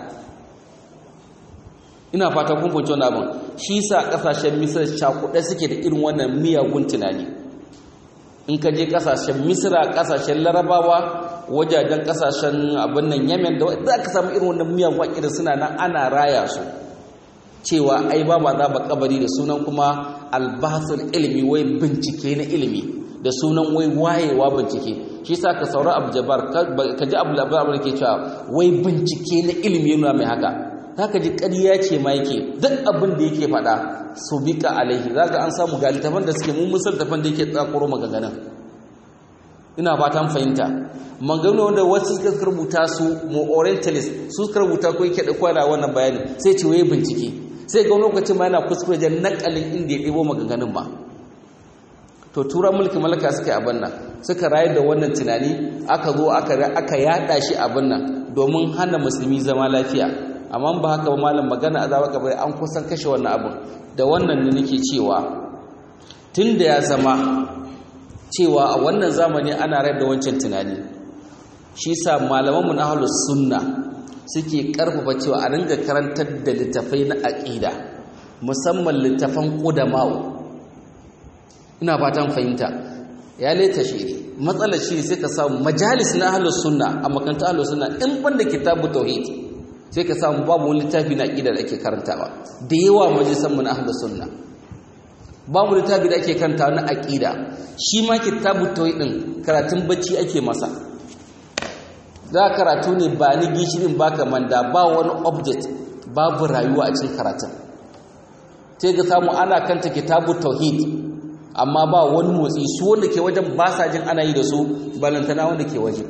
ina fata kun fahimci wannan abin shi sa kasashen misir cakuɗe suke da irin wannan miyagun tunani in ka je kasashen misira kasashen larabawa wajajen kasashen abin nan yamen da za ka samu irin wannan miyagun aƙirin suna nan ana raya su cewa ai ba ba za ba kabari da sunan kuma albasul ilimi wai bincike na ilimi da sunan wai wayewa bincike shi sa ka saura abu jabar ka ji abu labar da ke cewa wai bincike na ilimi yana mai haka zaka ji ƙarya ce ma yake duk abin da yake faɗa su bika alaihi zaka an samu ga littafan da suke mun musal tafan da yake tsakuro maganganun ina fatan fahimta maganganu wanda wasu suka rubuta su mu orientalist su suka rubuta ko yake da kwada wannan bayani sai ce waye bincike sai ga lokacin ma yana kuskure da nakalin inda ya ɗebo maganganun ba to turan mulki malaka suka yi abin nan suka rayu da wannan tunani aka zo aka yada shi abin nan domin hana musulmi zama lafiya amma ba haka ba malam magana azaba kabari an kusan kashe wannan abin da wannan ne nake cewa tunda ya zama cewa a wannan zamani ana rayar da wancan tunani shi sa malaman mu na ahlus sunna suke karfafa cewa a ringa karantar da littafai na aqida musamman littafan qudama'u ina fatan fahimta ya leta shiri matsalar shi sai ka samu majalis na ahlus sunna a makaranta ahlus sunna in banda kitabu tauhid sai ka samu babu wani littafi na aqida da ake karantawa da yawa majalisan mu na ahlus sunna babu littafi da ake karantawa na aqida shi ma kitabu tauhid din karatun bacci ake masa za karatu ne ba ni gishirin baka manda ba wani object babu rayuwa a cikin karatun sai ga samu ana kanta kitabu tauhid amma ba wani motsi su wanda ke wajen ba sa jin ana yi da su balantana wanda ke waje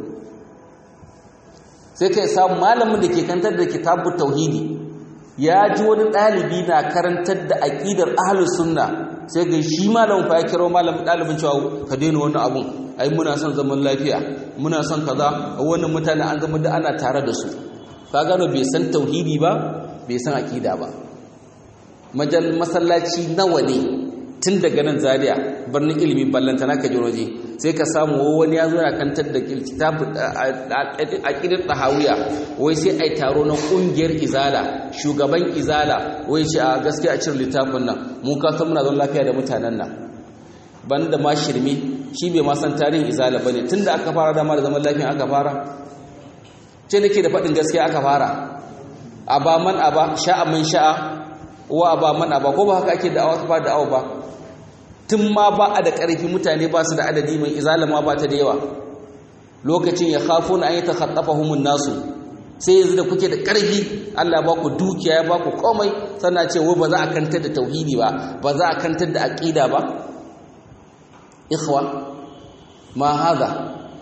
sai kai samu malamin da ke kantar da kitabu tauhidi ya ji wani ɗalibi na karantar da aƙidar ahlus sunna sai ga shi malamin fa ya kiro malamin ɗalibin cewa ka daina wannan abun ai muna son zaman lafiya muna son kaza wannan mutane an gama da ana tare da su ka gano bai san tauhidi ba bai san aƙida ba majal masallaci nawa ne tun daga nan zaria birnin ilimi ballanta naka ji waje sai ka samu wani ya zo na kantar da kitabu aqidar tahawiya wai sai ai taro na kungiyar izala shugaban izala wai shi a gaskiya a cire littafin nan mun ka san muna zon lafiya da mutanen nan banda ma shirme shi bai ma san tarihin izala bane tunda aka fara dama da zaman lafiya aka fara ce nake da faɗin gaskiya aka fara aba man aba sha'a man sha'a wa aba man aba ko ba haka ake da'awa ba da'awa ba tun ma ba a da ƙarfi mutane ba su da adadi mai izalama ba ta da yawa lokacin ya khafo na an yi ta khattafa humun nasu sai yanzu da kuke da ƙarfi Allah ba ku dukiya ya ba ku komai sannan ce wai ba za a kantar da tauhidi ba ba za a kantar da aqida ba ikhwa ma hada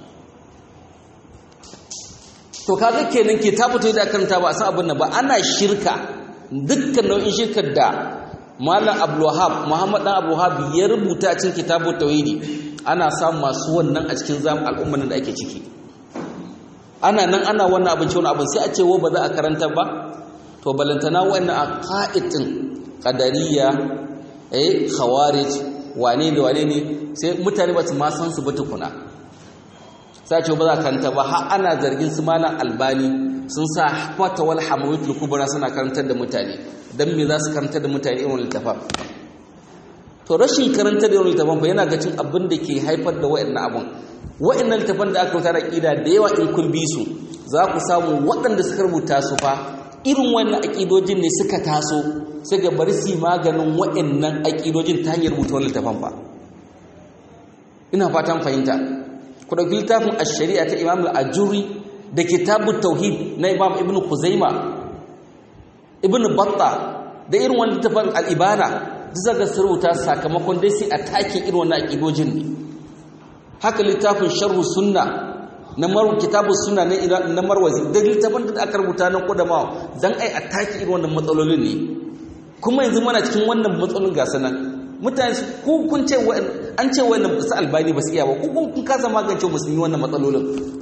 to kaga kenan ke ta fito da karanta ba a san abin nan ba ana shirka dukkan nau'in shirkar da Malam Abdulwahab Muhammad dan Abdulwahab ya rubuta cikin kitabut tauhidi ana samun masu wannan a cikin zam al'umman da ake ciki ana nan ana wannan abin wani abin sai a ce wa ba za a karanta ba to balantana wannan aqaidin qadariyya eh khawarij wane da wane ne sai mutane ba su ma san su ba tukuna sai ce ba za a karanta ba har ana zargin su malam albani sun sa fatawal hamawitul kubra suna karantar da mutane dan me za su karantar da mutane irin littafan to rashin karantar da irin littafan ba yana ga cin abin da ke haifar da wa'annan abun wa'annan littafan da aka rubuta da aqida da yawa in kun bi su za ku samu waɗanda suka rubuta su fa irin wannan aqidojin ne suka taso suka bari su maganin wa'annan aqidojin ta hanyar rubuta wannan littafan fa ina fatan fahimta ku ɗauki littafin ash-shari'a ta Imam al-Ajuri da kitabut tauhid na Imam Ibn Khuzaima Ibn Battah da irin wannan littafin al-Ibana duk zaka rubuta sakamakon dai sai a take irin wannan aqidojin ne haka littafin Sharh Sunna na maru kitabu sunna na na Marwazi da littafin da aka rubuta na Qudama dan ai a take irin wannan matsalolin ne kuma yanzu muna cikin wannan matsalolin ga sanan mutane ku kun ce an ce wannan su albani ba su iya ba ku kun kasa magance musulmi wannan matsalolin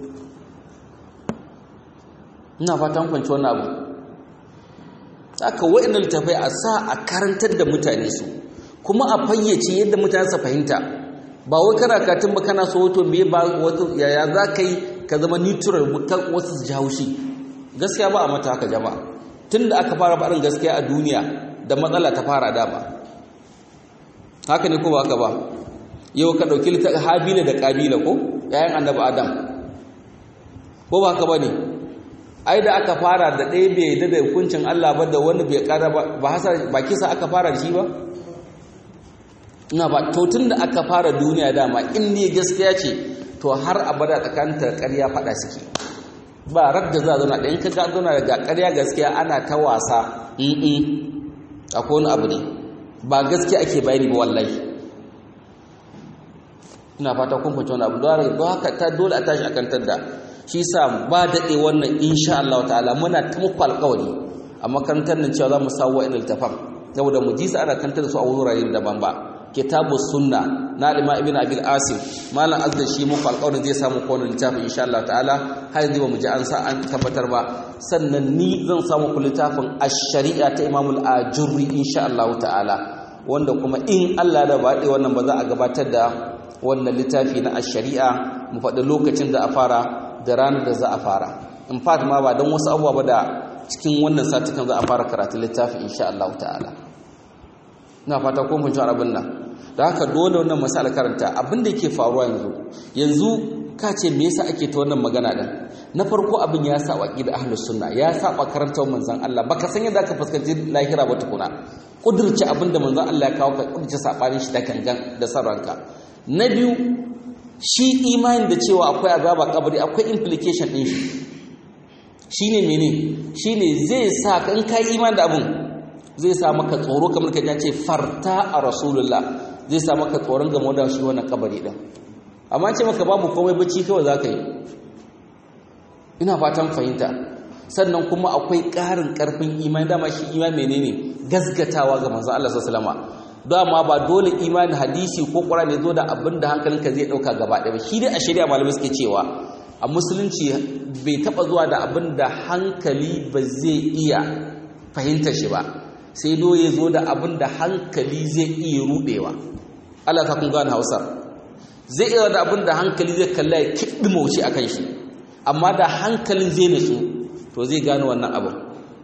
ina fatan kwanci wannan abu aka wa'annan littafai a sa a karantar da mutane su kuma a fayyace yadda mutane su fahimta ba wai kana katin ba kana so wato me ba wato yaya za ka yi ka zama neutral mutan wasu su ji haushi gaskiya ba a mata haka jama'a tunda aka fara barin gaskiya a duniya da matsala ta fara dama haka ne ko ba haka ba yau ka ɗauki littafin habila da ƙabila ko ‘ya'yan annabi adam ko ba haka ba ne ai da aka fara da ɗaya bai yadda da hukuncin allah ba da wani bai ƙara ba kisa aka fara da shi ba ina ba to tun da aka fara duniya dama in ne gaskiya ce to har abada tsakanin ƙarya faɗa suke ba rar da za a zauna ɗayan ka ga zauna daga ƙarya gaskiya ana ta wasa akwai wani abu ne ba gaskiya ake bayani ba wallahi ina fata kun fahimci wannan abu don haka ta dole a tashi a kantar da shi sa ba daɗe wannan insha Allah ta'ala muna ta muku alƙawari a makarantar nan cewa za mu sawo wa'in littafan saboda mu ji su ana kantar da su a wurare daban ba kitabu sunna na alima ibn abil asim malam azda shi muku alƙawarin zai samu kowane littafin insha Allah ta'ala har yanzu ba mu ji an sa an tabbatar ba sannan ni zan samu ku littafin ash-shari'a ta imam al-ajurri insha Allah ta'ala wanda kuma in Allah da ba wannan ba za a gabatar da wannan littafi na ash-shari'a mu faɗi lokacin da a fara da ranar da za a fara in fact ma ba don wasu abubuwa ba da cikin wannan satukan za a fara karatun littafi insha Allah ta'ala ina fata ko mun ji abin nan da haka dole wannan masala karanta abin da yake faruwa yanzu yanzu ka ce me yasa ake ta wannan magana din na farko abin ya saba da ahlus sunna ya saba karantar manzon Allah baka san yadda ka fuskanci lahira ba tukuna kudurci abin da manzon Allah ya kawo ka kudurci sabanin shi da kangan da sarranka na biyu shi imani da cewa akwai azaba kabari akwai implication din shi shine mene shine zai sa kan kai imani da abun zai sa maka tsoro kamar ka ce farta a rasulullah zai sa maka tsoron game da shi wannan kabari din amma ce maka babu komai bacci kawai zaka yi ina fatan fahimta sannan kuma akwai ƙarin ƙarfin imani dama shi imani menene gasgatawa ga manzo Allah sallallahu alaihi wasallam dama ba dole imani hadisi ko Qur'ani zo da abin da hankalinka zai dauka gaba ɗaya ba shi dai a shari'a malamai suke cewa a musulunci bai taba zuwa da abin da hankali ba zai iya fahimta shi ba sai do ya zo da abin da hankali zai iya rudewa Allah ta kun gane Hausar zai iya da abin da hankali zai kalla ya kiɗi mauci a kan shi amma da hankalin zai nutsu to zai gane wannan abin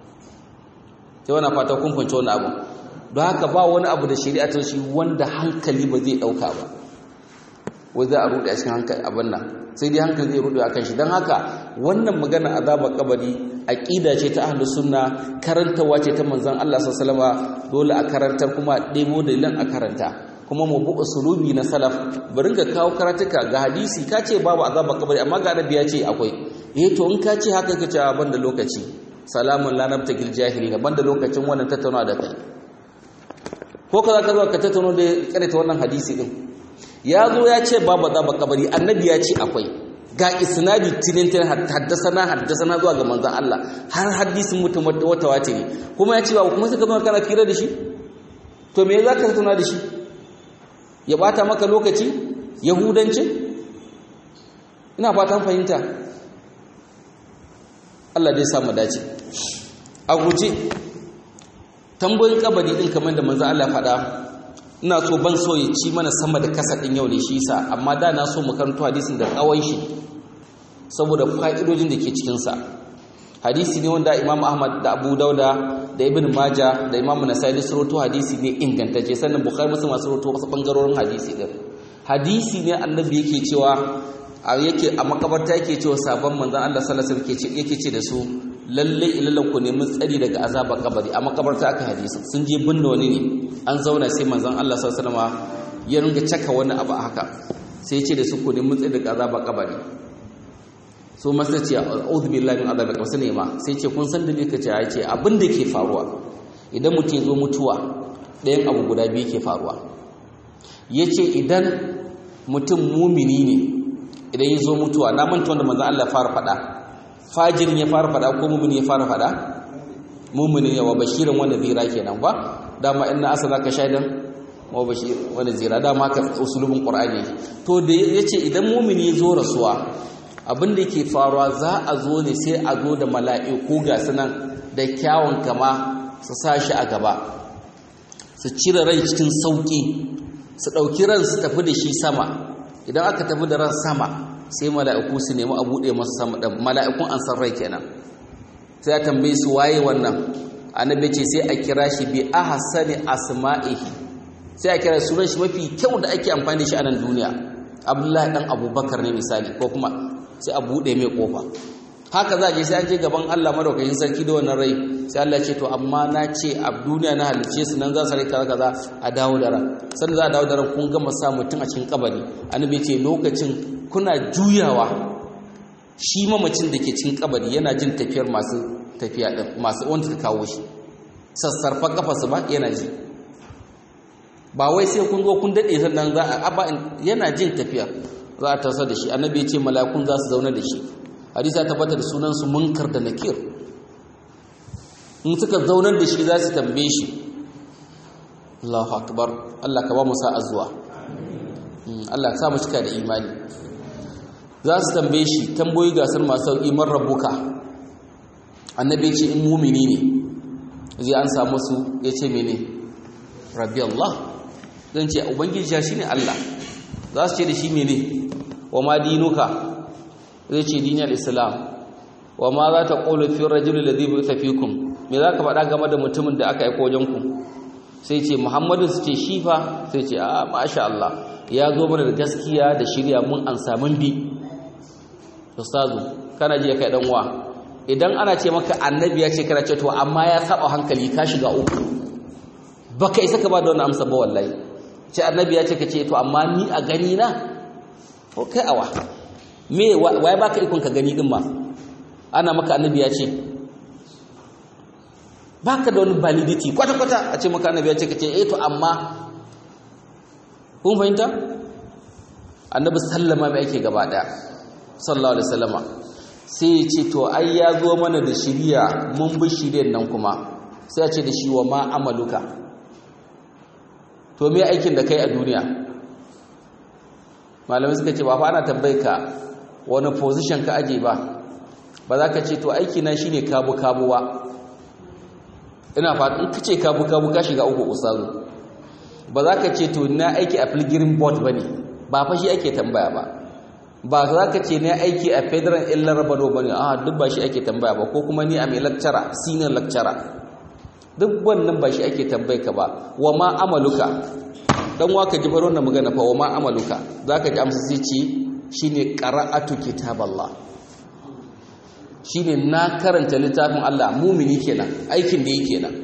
sai wani fata kun fahimci wannan abin don haka ba wani abu da shari'a ta shi wanda hankali ba zai ɗauka ba wai za a rude a cikin hankali abin nan sai dai hankali zai rude a kan shi don haka wannan magana azaba kabari aqida ce ta ahlus sunna karantawa ce ta manzon Allah sallallahu alaihi dole a karantar kuma ɗebo dalilan a karanta kuma mu bu usulubi na salaf bari ga kawo karatuka ga hadisi ka ce babu azaba kabari amma ga annabi ya ce akwai eh to in ka ce haka kace ban da lokaci salamun la nabtagil jahilina ban da lokacin wannan tattauna da kai ko ka zaka zo ka tattauna da karanta wannan hadisi din ya zo ya ce babu azaba kabari annabi ya ce akwai ga isnadi tinintin haddasana haddasana zuwa ga manzon Allah har hadisin mutum wata wace ne kuma ya ce ba kuma sai ka zo kana fira da shi to me za ka tattauna da shi ya bata maka lokaci yahudanci ina fatan fahimta Allah dai samu dace a guje tambayoyin kabari din kamar da manzo Allah faɗa ina so ban so ya ci mana sama da kasa din yau ne shi yasa amma da na so mu karanto hadisin da tsawon shi saboda fa'idojin da ke cikin sa hadisi ne wanda Imam Ahmad da Abu Dauda da Ibn Majah da Imam Nasa'i da surutu hadisi ne ingantacce sannan Bukhari Muslim masu surutu wasu bangarorin hadisi din hadisi ne annabi yake cewa a yake a makabarta yake cewa sabon manzon Allah sallallahu alaihi wasallam yake ce da su lalle ilalan ku nemi tsari daga azabar kabari a makabarta aka hadisi sun je binne wani ne an zauna sai manzon Allah sallallahu alaihi wasallam ya ringa caka wani abu haka sai ya ce da su ku nemi tsari daga azabar kabari so masa ce a'udhu billahi min azabil qabr sai ma sai ce kun san dalili kace ya ce abin da ke faruwa idan mutum ya zo mutuwa ɗayan abu guda biyu ke faruwa yace idan mutum mumini ne idan ya zo mutuwa na manta wanda manzon Allah fara faɗa fajirin ya fara faɗa ko mumini ya fara faɗa mumini ya wa bashirin wanda zira kenan ba dama inna asalaka shaidan wa bashir wanda zira dama haka usulubin qur'ani to da yace idan mumini ya zo rasuwa abin da ke faruwa za a zo ne sai a zo da mala'iku ga sunan da kyawun kama su sa shi a gaba su cire rai cikin sauƙi su ɗauki ran su tafi da shi sama idan aka tafi da ran sama sai mala'iku su nemi a buɗe masu sama da mala'ikun an san rai kenan sai a tambaye su waye wannan annabi ce sai a kira shi bi ahsani asma'ihi sai a kira sunan shi mafi kyau da ake amfani da shi a nan duniya abdullahi dan abubakar ne misali ko kuma sai a buɗe mai ƙofa haka za a je sai an je gaban Allah madaukakin sarki da wannan rai sai Allah ce to amma na ce a duniya na halice su nan za su rai kaza kaza a dawo da ran sannan za a dawo da ran kun gama sa mutum a cikin kabari annabi ce lokacin kuna juyawa shi mamacin da ke cikin kabari yana jin tafiyar masu tafiya din masu wanda ta kawo shi sassarfa kafarsu ba yana ji ba wai sai kun zo kun dade sannan za a aba yana jin tafiya za a tasar da shi annabi ya ce malakun za su zauna da shi hadisi ya tabbata da sunansu munkar da nakir in suka zaunar da shi za su tambaye shi Allahu akbar Allah ka ba mu sa'a zuwa Allah sa mu cika da imani za su tambaye shi tamboyi gasar masu sauƙi man rabbuka annabi ce in mumini ne zai an samu su ya ce mene rabbi Allah zan ce ubangiji ya shine Allah za su ce da shi mene wa ma dinuka zai ce dinar islam wa ma za ta ƙolo fi rajulun da zai bi tafikun me za ka faɗa game da mutumin da aka aiko wajenku sai ce muhammadu su ce shi fa sai ce a masha Allah ya zo mana da gaskiya da shirya mun an samun bi ustazu kana ji ya kai dan uwa idan ana ce maka annabi ya ce kana ce to amma ya saba hankali ka shiga uku baka isa ka ba da wannan amsa ba wallahi ce annabi ya ce ka ce to amma ni a gani na ko kai awa me waye baka ikon ka gani din ma ana maka annabi ya ce baka da wani validity kwata kwata a ce maka annabi ya ce ka ce eh to amma kun fahimta annabi sallama mai ake gaba daya sallallahu alaihi wasallama sai ya ce to ai ya zo mana da shiriya mun bi shiryen nan kuma sai ya ce da shi wa ma amaluka to me aikin da kai a duniya malamai suka ce ba fa ana tambaye ka wani position ka aje ba ba za ka ce to aiki na shine kabu kabu ba ina fatan ka ce kabu kabu ka shiga uku ustazu ba za ka ce to na aiki a pilgrim board bane ba fa shi ake tambaya ba ba za ka ce na aiki a federal illar rabado bane a duk ba shi ake tambaya ba ko kuma ni a mai lecturer senior lecturer duk wannan ba shi ake tambaye ka ba wa ma amaluka dan waka ji baro na magana fa wa ma amaluka zaka ji amsa sai ce shine qara'atu kitaballah shine na karanta littafin Allah mumini kenan aikin da yake nan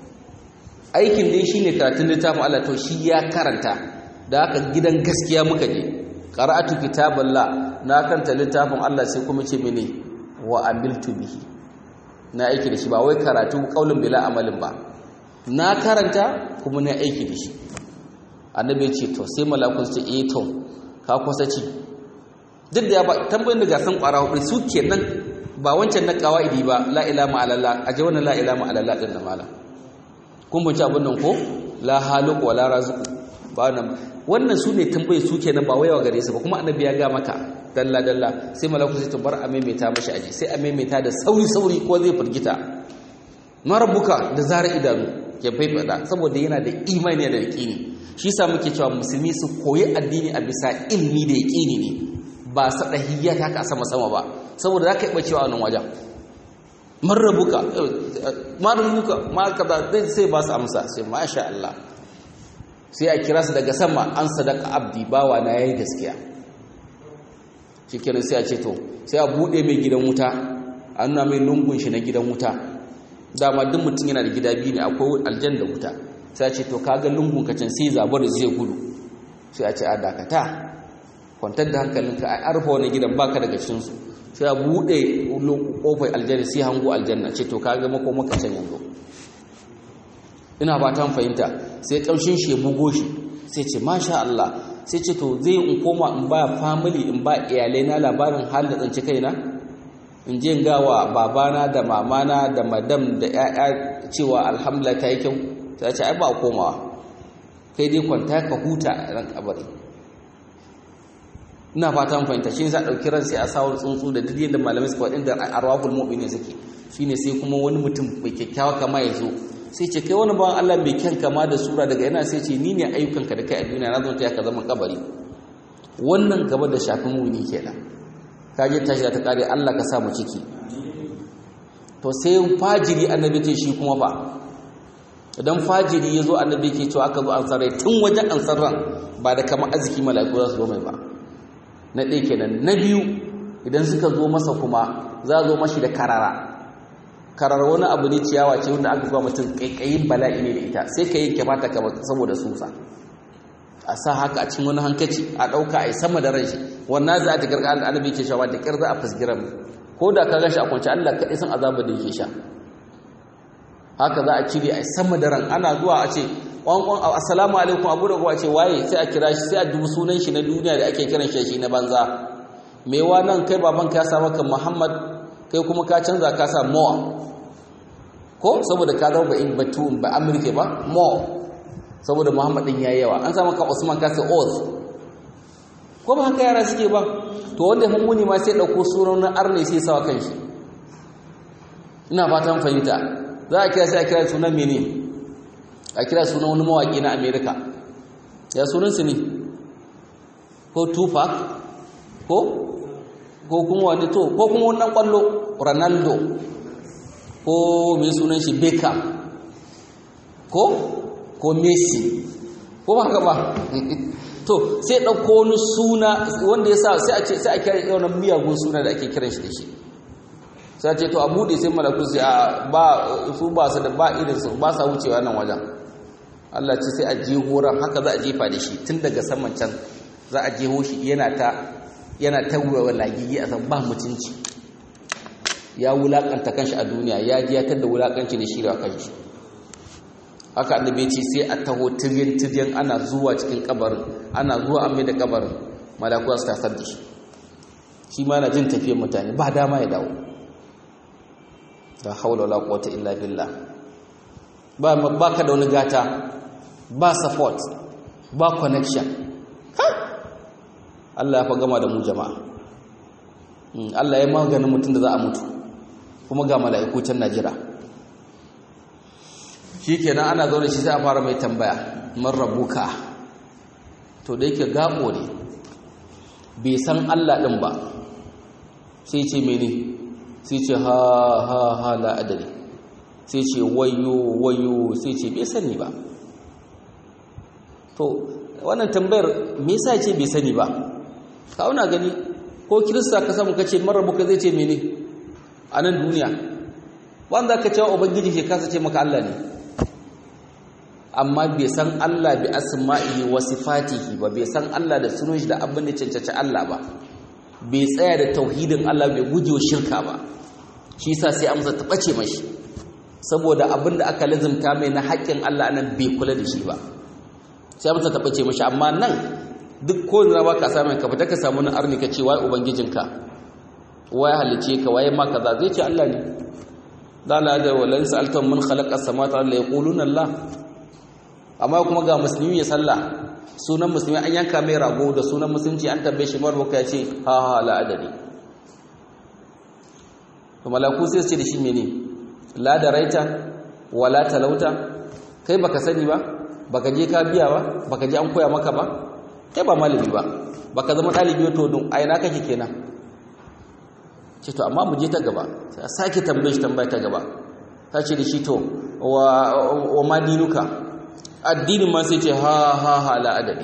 aikin da shine karatun littafin Allah to shi ya karanta da haka gidan gaskiya muka je qara'atu kitaballah na karanta littafin Allah sai kuma ce mene wa amiltu bihi na aiki da shi ba wai karatu kaulin bila amalin ba na karanta kuma na aiki da shi annabi ya ce to sai malakun su ce eh to ka kusa ci duk da ya ba tambayin da gasan kwara hudu su kenan ba wancan na kawaidi ba la ilaha illallah aje wannan la ilaha illallah din da mala kun bunci abin nan ko la haluq wala raziq ba wannan wannan su ne tambaye su kenan ba wayawa gare su ba kuma annabi ya ga maka dalla dalla sai malaku sai to bar a maimaita mashi aje sai a maimaita da sauri sauri ko zai firgita marabuka da zara idanu ya faifada saboda yana da imani da yaqini shi yasa muke cewa musulmi su koyi addini a bisa ilmi da yaqini ne ba sadahiyya ta ka sama sama ba saboda zaka yi bacewa nan wajen marabuka marabuka ma kaza sai ba su amsa sai masha Allah sai a kira su daga sama an sadaka abdi bawa na yayi gaskiya shikenan sai a ce to sai a bude mai gidan wuta a nuna mai lungun shi na gidan wuta dama duk mutum yana da gida biyu ne akwai aljan da wuta sai a ce to kaga lungun ka can sai zabar zai gudu sai a ce a dakata kwantar da hankalinka a arfa wani gidan baka daga cikin su sai a bude kofar aljanna sai hango aljanna ce to kaga mako maka can yanzu ina ba ta fahimta sai kamshin shi ya bugo shi sai ce masha Allah sai ce to zai in koma in ba family in ba iyalai na labarin halin tsanci kaina in je ga wa babana da mamana da madam da ƴaƴa cewa alhamdulillah ta yi kyau ta ce ai ba komawa kai dai kwanta ka huta a ran kabari ina fata mun fahimta shi ne za a ɗauki ran sai a sawar tsuntsu da duk yadda malamai suka waɗanda arwahul mu'minin suke shine sai kuma wani mutum mai kyakkyawa kama ya zo sai ce kai wani bawan Allah mai kyan kama da sura daga yana sai ce ni ne ayyukanka da kai a duniya na zonta ya ka zama kabari wannan gaba da shafin muni kenan ka je tashi ta kare Allah ka sa mu ciki to sai fajiri annabi ce shi kuma ba idan fajiri ya zo annabi ke cewa aka zo an sarai tun wajen an sarran ba da kama arziki mala'iku za su zo mai ba na ɗaya kenan na biyu idan suka zo masa kuma za a zo mashi da karara karar wani abu ne ciyawa ce wanda aka zuwa mutum kaikayin bala'i ne da ita sai ka yanke mata saboda susa a sa haka a cikin wani hankaci a ɗauka a yi sama da ranshi wannan za a ta garga annabi ke shawa da ƙyar za a fasgiran ko da ka gashi a kwanci allah kaɗai san azabar da yake sha haka za a cire a yi sama da ran ana zuwa a ce ƙwanƙwan assalamu alaikum abu da kuwa ce waye sai a kira shi sai a dubi sunan shi na duniya da ake kiran shi na banza mewa nan kai babanka ya sa maka muhammad kai kuma ka canza ka sa mowa ko saboda ka zama in batu ba amurke ba mo saboda muhammad din yayi yawa an samu ka usman ka sa oz ko ba haka yara suke ba to wanda mummuni ma sai ɗauko sunan na arne sai sawa kanshi ina fatan fahimta za a kira sai a kira sunan mene a kira sunan wani mawaƙi na amerika ya sunansu ne ko tupac ko ko kuma wani to ko kuma wannan kwallo ronaldo ko mai sunan shi beckham ko ko messi ko ba haka ba to sai ɗauko wani suna wanda ya sa sai a ce sai a kira yawan miyagun suna da ake kiran shi da shi sai ce to a buɗe sai malaku sai a ba su ba su da ba irin su ba sa wucewa nan wajen Allah ce sai a jeho ran haka za a jefa da shi tun daga saman can za a jeho shi yana ta yana ta wuwa lagigi a san ba mutunci ya wulakanta kanshi a duniya ya ji ya tada wulakanci da shi da kanshi haka annabi ce sai a taho tiryan tiryan ana zuwa cikin kabarin ana zuwa an mai da kabarin malaku su tasar da shi shi ma na jin tafiyar mutane ba dama ya dawo da haula wala quwwata illa billah ba ba ka da wani gata ba support ba connection Allah ya fa gama da mu jama'a Allah ya maganin mutum da za a mutu kuma ga mala'iku can najira shikenan ana zaune shi sai a fara mai tambaya man rabuka to da yake gabo ne bai san Allah din ba sai ce mene sai ce ha ha ha la adari sai ce wayo wayo sai ce bai sani ba to wannan tambayar me yasa ce bai sani ba kauna gani ko kirista ka samu kace marabuka zai ce mene a nan duniya wanda ka cewa ubangiji ke kasa ce maka Allah ne amma bai san Allah bi asma'ihi wa sifatihi ba bai san Allah da sunan shi da abin da cancanci Allah ba bai tsaya da tauhidin Allah bai guje wa shirka ba shi yasa sai amsa ta bace mashi saboda abin da aka lazimta mai na haƙƙin Allah nan bai kula da shi ba sai amsa ta bace mashi amma nan duk ko da ba ka samu ka fita ka samu na arni ka ce wai ubangijinka wai halice ka waye ma kaza zai ce Allah ne la la da walan sa'altum man khalaqa samawati la yaquluna Allah amma kuma ga musulmi ya sallah sunan musulmi an yanka mai rago da sunan musulunci an tambaye shi marbuka ya ce ha ha la adadi to malaku sai su ce da shi mene la da raita wala talauta kai baka sani ba baka je ka biya ba baka je an koya maka ba kai ba malami ba baka zama dalibi to don ai na kake kenan ce to amma mu je ta gaba sai a sake tambaye shi tambaya ta gaba ta ce da shi to wa wa madinuka addinin ma sai ce ha ha ha la adabi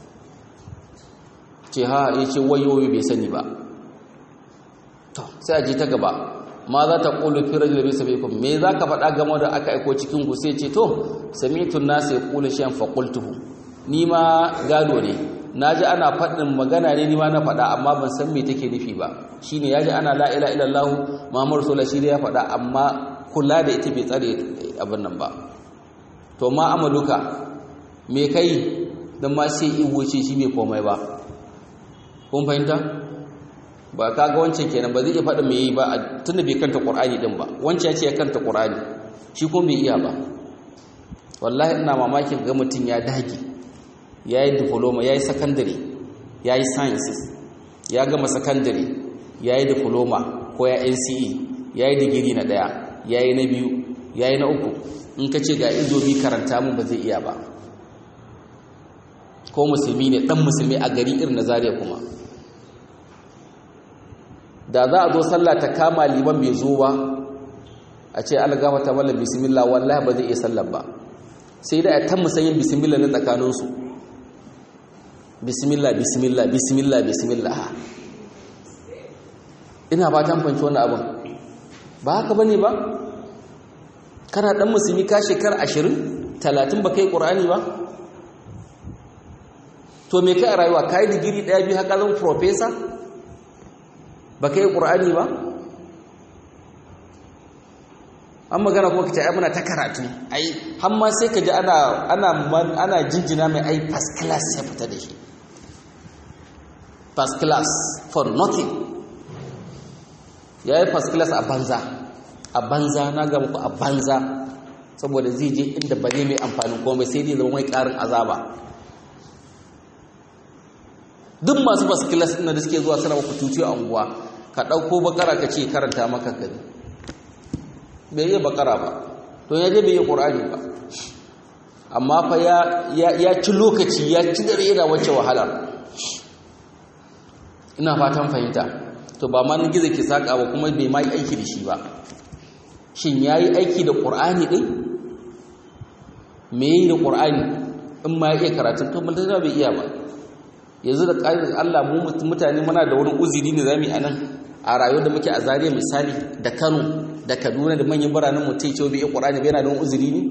ce ha ya ce wayoyi bai sani ba to sai a je ta gaba ma za ta ƙulu fi rajul bisa bikum me za ka faɗa game da aka aiko cikin ku sai ce to samitun nasu ya ƙulu shan faƙultuhu ni ma gado ne na ji ana faɗin magana ne ni ma na faɗa amma ban san me take nufi ba shi ne ya ji ana la'ila ilallahu mamar sola shi da ya faɗa amma kula da ita bai tsare abin nan ba to ma amaluka me kai don ma sai iwo ce shi bai komai ba kun fahimta ba ka ga wancan kenan ba zai iya faɗa mai yi ba tunda bai kanta ƙur'ani din ba wancan ya ce ya kanta ƙur'ani shi kuma bai iya ba wallahi ina mamakin ga mutum ya dage ya yi diploma ya yi secondary ya yi sciences ya gama secondary ya yi diploma ko ya nce ya yi digiri na ɗaya ya yi na biyu ya yi na uku in ka ce ga izobi karanta mun ba zai iya ba ko musulmi ne ɗan musulmi a gari irin na zariya kuma da za a zo sallah ta kama liman bai zo ba a ce algama ta mallam bismillah wallahi ba zai iya sallar ba sai da ta musayin bismillah na tsakaninsu bismillah bismillah bismillah bismillah ina ba ta fanci wannan abin ba haka bane ba kana dan musulmi ka shekar 20 30 ba kai qur'ani ba to me kai a rayuwa kai digiri daya biyu haka zan professor ba kai qur'ani ba an magana kuma kace ai muna ta karatu ai har ma sai ka ji ana ana ana jinjina mai ai first class ya fita da shi first class for nothing yayi first class a banza a banza na ga muku a banza saboda zai je inda ba zai mai amfanin komai sai dai zama mai karin azaba duk masu baskilas ɗin da suke zuwa suna maka tuci a unguwa ka ɗauko bakara ka ce karanta maka kari bai yi bakara ba to ya je bai yi ƙur'ani ba amma fa ya ci lokaci ya ci dare yana wacce wahalar ina fatan fahimta to ba ma na gizo ke saƙa ba kuma bai ma yi aiki da shi ba shin ya yi aiki da ƙur'ani ɗin me yi da ƙur'ani in ma ya iya karatun to mutane bai iya ba yanzu da ƙa'idar Allah mu mutane muna da wani uziri ne zamu yi anan a rayuwar da muke a Zariya misali da Kano da Kaduna da manyan biranen mu tai cewa bai iya Qur'ani bai yana da wani uziri ne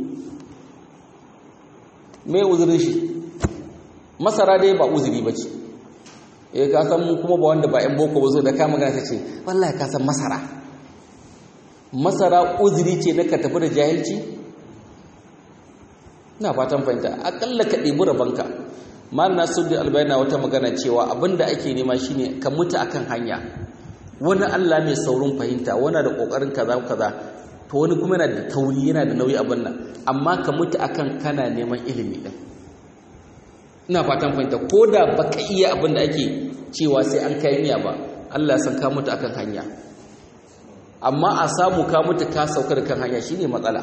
me uzirin shi masara dai ba uziri bace eh ka san mu kuma ba wanda ba yan boko ba zo da ka magana ta ce wallahi ka san masara masara uziri ce na ka tafi da jahilci ina fatan fahimta akalla ka ɗebi rabanka mal nasuddin albayna wata magana cewa abinda ake nema shine ka mutu akan hanya wani Allah mai saurin fahimta wani da kokarin kaza kaza to wani kuma yana da tauri yana da nauyi abin nan amma ka mutu akan kana neman ilimi din ina fatan fahimta koda baka iya abin da ake cewa sai an kai niyya ba Allah ya san ka mutu akan hanya amma a samu ka mutu ka sauka da kan hanya shine matsala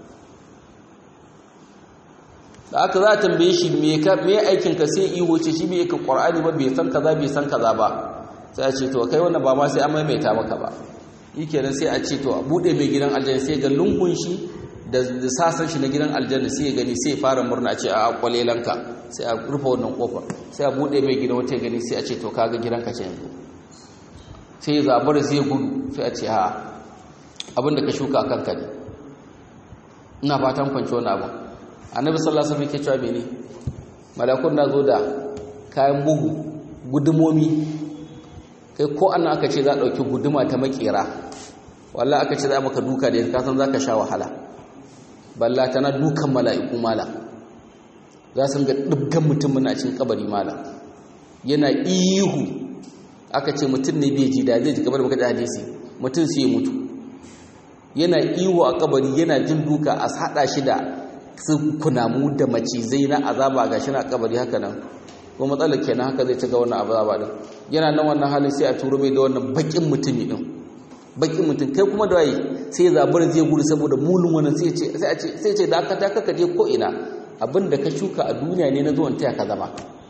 da aka za a tambaye shi me aikin ka sai iho ce shi bai ka qur'ani ba bai san kaza bai san kaza ba sai a ce to kai wannan ba ma sai an maimaita maka ba yikenan sai a ce to a bude mai gidan aljanna sai ga lungun shi da sasan shi na gidan aljanna sai ya gani sai ya fara murna a ce a kwalelanka sai a rufe wannan kofar sai a bude mai gidan wata gani sai a ce to kaga gidanka ce yanzu sai ya zabar sai ya gudu sai a ce ha abinda ka shuka a kanka ne ina fatan kwanci wani abu annabi sallallahu alaihi wasallam yake cewa mene malakun na zo da kayan bugu gudumomi kai ko annan aka ce za a dauki guduma ta makera wallahi aka ce za maka duka da ka san zaka sha wahala balla tana dukan mala'iku mala za su ga dubgan mutum na cikin kabari mala yana ihu aka ce mutum ne bai ji da zai ji kamar baka da hadisi mutum sai ya mutu yana ihu a kabari yana jin duka a hada shi da su kunamu da macizai na azaba ga shi na kabari haka nan ko matsalar kenan haka zai ci ga wannan azaba din yana nan wannan halin sai a turo mai da wannan bakin mutumi din bakin mutum kai kuma da waye sai zabar zai gudu saboda mulun wannan sai ce sai a ce sai ce da aka ta kaka je ko ina abin da ka shuka a duniya ne na zuwan taya ka zama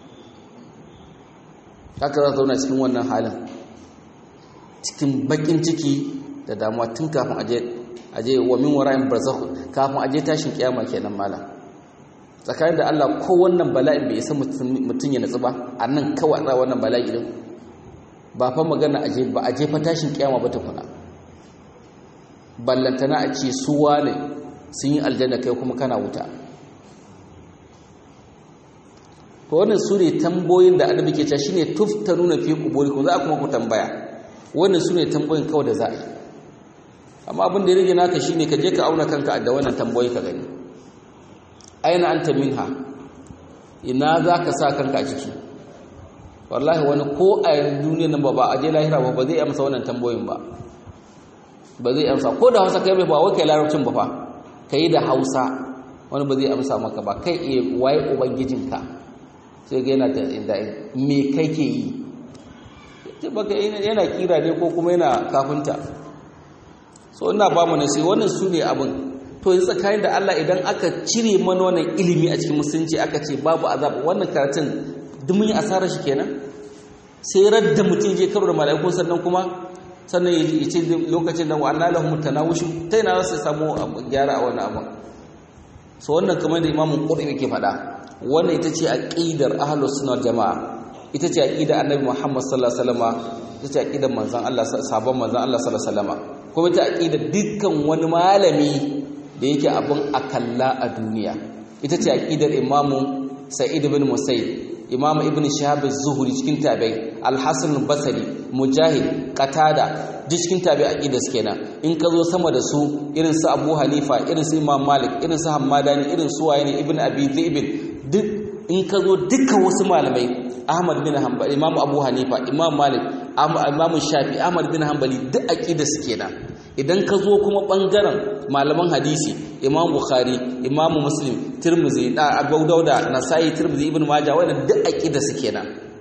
haka za zauna cikin wannan halin cikin bakin ciki da damuwa tun kafin aje aje wa min wara'in barzakh kafin aje tashin kiyama kenan malam tsakanin da Allah ko wannan bala'in bai isa mutun ya natsu ba annan kawai za wannan bala'i din ba fa magana aje ba aje fa tashin kiyama ba tukuna ballantana a ce su wane sun yi aljanna kai kuma kana wuta to wannan su ne tamboyin da annabi ke cewa shine tuftanuna fi quburikum za kuma ku tambaya wannan su ne tamboyin kawai da za a yi amma abin da ya rage naka shine ka je ka auna kanka da wannan tamboyi ka gani aina anta minha ina za ka sa kanka a ciki wallahi wani ko a duniyar nan ba ba a je lahira ba ba zai amsa wannan tamboyin ba ba zai amsa ko da hausa kai mai ba wai kai larabcin ba fa kai da hausa wani ba zai amsa maka ba kai iya waye ubangijinka sai ga yana da me kai ke yi baka yana kira ne ko kuma yana kafinta so ina ba mu nasi wannan su ne abin to yanzu tsakanin da Allah idan aka cire mana wannan ilimi a cikin musulunci aka ce babu azab wannan karatun duk mun yi asarar shi kenan sai radda mutum je karo da mala'iku sannan kuma sannan ya ce lokacin da wa'anna lahum tanawushu ta yana su samu gyara a wannan abin so wannan kamar da imamun qur'ani ke faɗa wannan ita ce aqidar ahlus sunna jamaa ita ce aqidar annabi Muhammad sallallahu alaihi wasallam ita ce aqidar manzon Allah sabon manzon Allah sallallahu alaihi wasallam kuma ita aqidar dukkan wani malami da yake abin akalla a duniya ita ce aqidar imamu Sa'id ibn Musayyib imamu ibn Shihab az-Zuhri cikin tabi'i al-Hasan al-Basri Mujahid Qatada duk cikin tabi'i aqidar su kenan in ka zo sama da su irin su Abu Hanifa irin su Imam Malik irin su Hammadani irin su Wayne ibn Abi Dhi'b duk in ka zo dukkan wasu malamai Ahmad bin Hanbal Imam Abu Hanifa Imam Malik Imam Shafi Ahmad bin Hanbali duk aqida su kenan idan ka zo kuma bangaren malaman hadisi Imam Bukhari Imam Muslim Tirmidhi da Abu Dawud Nasa'i Tirmidhi Ibn Majah wannan duk aqida su kenan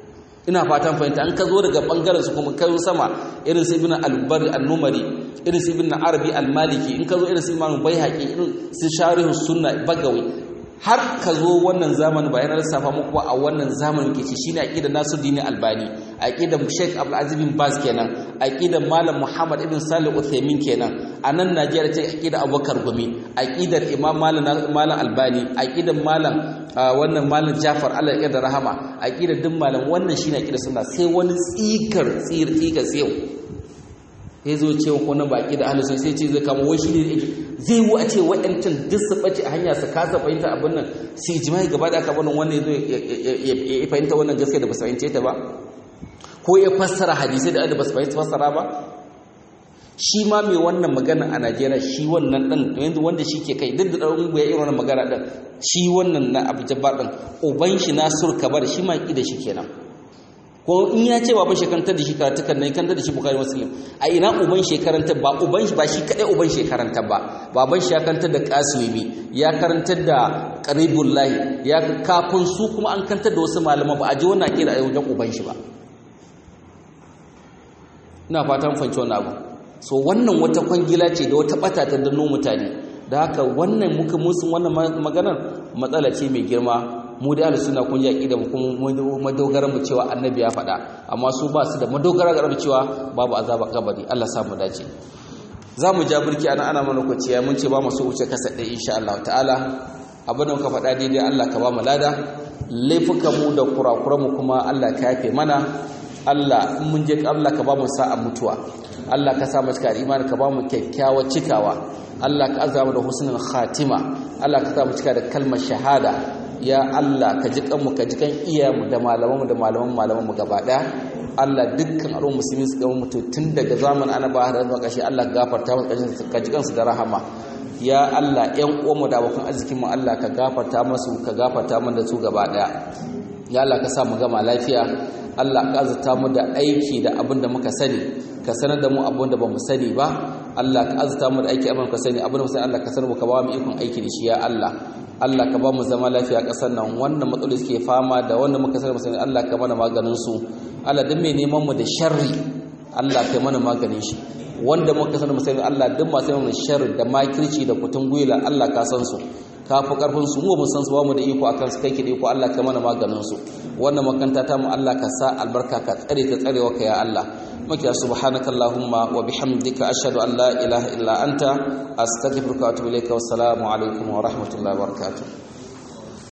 ina fatan fahimta an ka zo daga bangaren su kuma kai sama irin su ibn al-bari al-numari irin su ibn arabi al-maliki in ka zo irin su imam baihaqi irin su sharih sunna bagawi har ka zo wannan zamanin bayan lissafa muku a wannan zamanin ke ce shine aqidar Nasiruddin Albani aqidar Sheikh Abdul Aziz bin Baz kenan aqidar Malam Muhammad ibn Salih Uthaymeen kenan a nan Najeriya ce aqidar Abubakar Gumi aqidar Imam Malam Malam Albani aqidar Malam wannan Malam Jafar Allah ya da rahama aqidar duk malam wannan shine aqidar sunna sai wani tsikar tsir tsikar tsayo sai zo ce ko nan baki da ahlus sai ce zai kama wai shi ne zai wu a ce waɗancan duk su ɓace a hanya su kasa fahimta abin nan su ijma'i gaba da aka bani wannan zo ya fahimta wannan gaskiya da ba su fahimce ta ba ko ya fassara hadisai da da ba su fahimta fassara ba shi ma mai wannan magana a Najeriya shi wannan ɗan yanzu wanda shi ke kai duk da ɗan ya irin wannan magana ɗin shi wannan na Abu Jabbar ɗin uban shi Nasur Kabar shi ma ki da shi kenan ko in ya ce baban shekarantar da shi karatukan nan kantar da shi bukari muslim a ina uban shekarantar ba uban shi ba shi kadai uban shekarantar ba baban shi ya karantar da kasuwimi ya karantar da qaribullahi ya kafin su kuma an kantar da wasu malama ba a ji wannan kira a wajen uban shi ba ina fatan fanci wannan abu so wannan wata kwangila ce da wata bata ta danno mutane da haka wannan muka musun wannan maganar matsala ce mai girma mu da ahlus sunna kun ji aqida mu kuma madogaran mu cewa annabi ya faɗa amma su ba su da madogara ga cewa babu azaba kabari Allah sa mu dace za mu ja burki ana ana mana kwaciya mun ce ba mu so wuce kasa ɗaya insha Allah ta'ala abin da muka faɗa daidai Allah ka ba mu lada laifukan mu da kurakuran mu kuma Allah ka yafe mana Allah in mun je Allah ka ba mu sa'a mutuwa Allah ka sa mu cika imani ka ba mu kyakkyawar cikawa Allah ka azama da husnul khatima Allah ka sa mu cika da kalmar shahada ya Allah ka ji kanmu ka ji kan iyayenmu da malamanmu da malaman malamanmu gaba daya Allah dukkan al'ummar musulmi su gama mutu tun daga zaman annabi har zuwa ƙarshe Allah gafarta musu ka ji kansu da rahama ya Allah ƴan uwanmu da abokan arzikin mu Allah ka gafarta musu ka gafarta mana da su gaba daya ya Allah ka sa mu gama lafiya Allah ka azurta mu da aiki da abin da muka sani ka sanar da mu abin da bamu sani ba Allah ka azurta mu da aiki abin da muka sani abin da muka sani Allah ka sanar mu ka ba mu ikon aiki da shi ya Allah Allah ka ba mu zama lafiya a ƙasar nan wannan matsaloli suke fama da wanda muka sani musani Allah ka mana maganin su Allah duk mai neman mu da sharri Allah ka mana maganin shi wanda muka sani musani Allah duk masu neman sharri da makirci da kutun gwila Allah ka san su ka fi karfin su mu mun san su ba mu da iko akan su kai ki da iko Allah ka mana maganin su wannan makanta ta mu Allah ka sa albarka ka tsare ta tsarewa ka ya Allah maki subhanaka allahumma wa bihamdika ashhadu an la ilaha illa anta astaghfiruka wa atubu ilayka wassalamu alaikum wa rahmatullahi wa barakatuh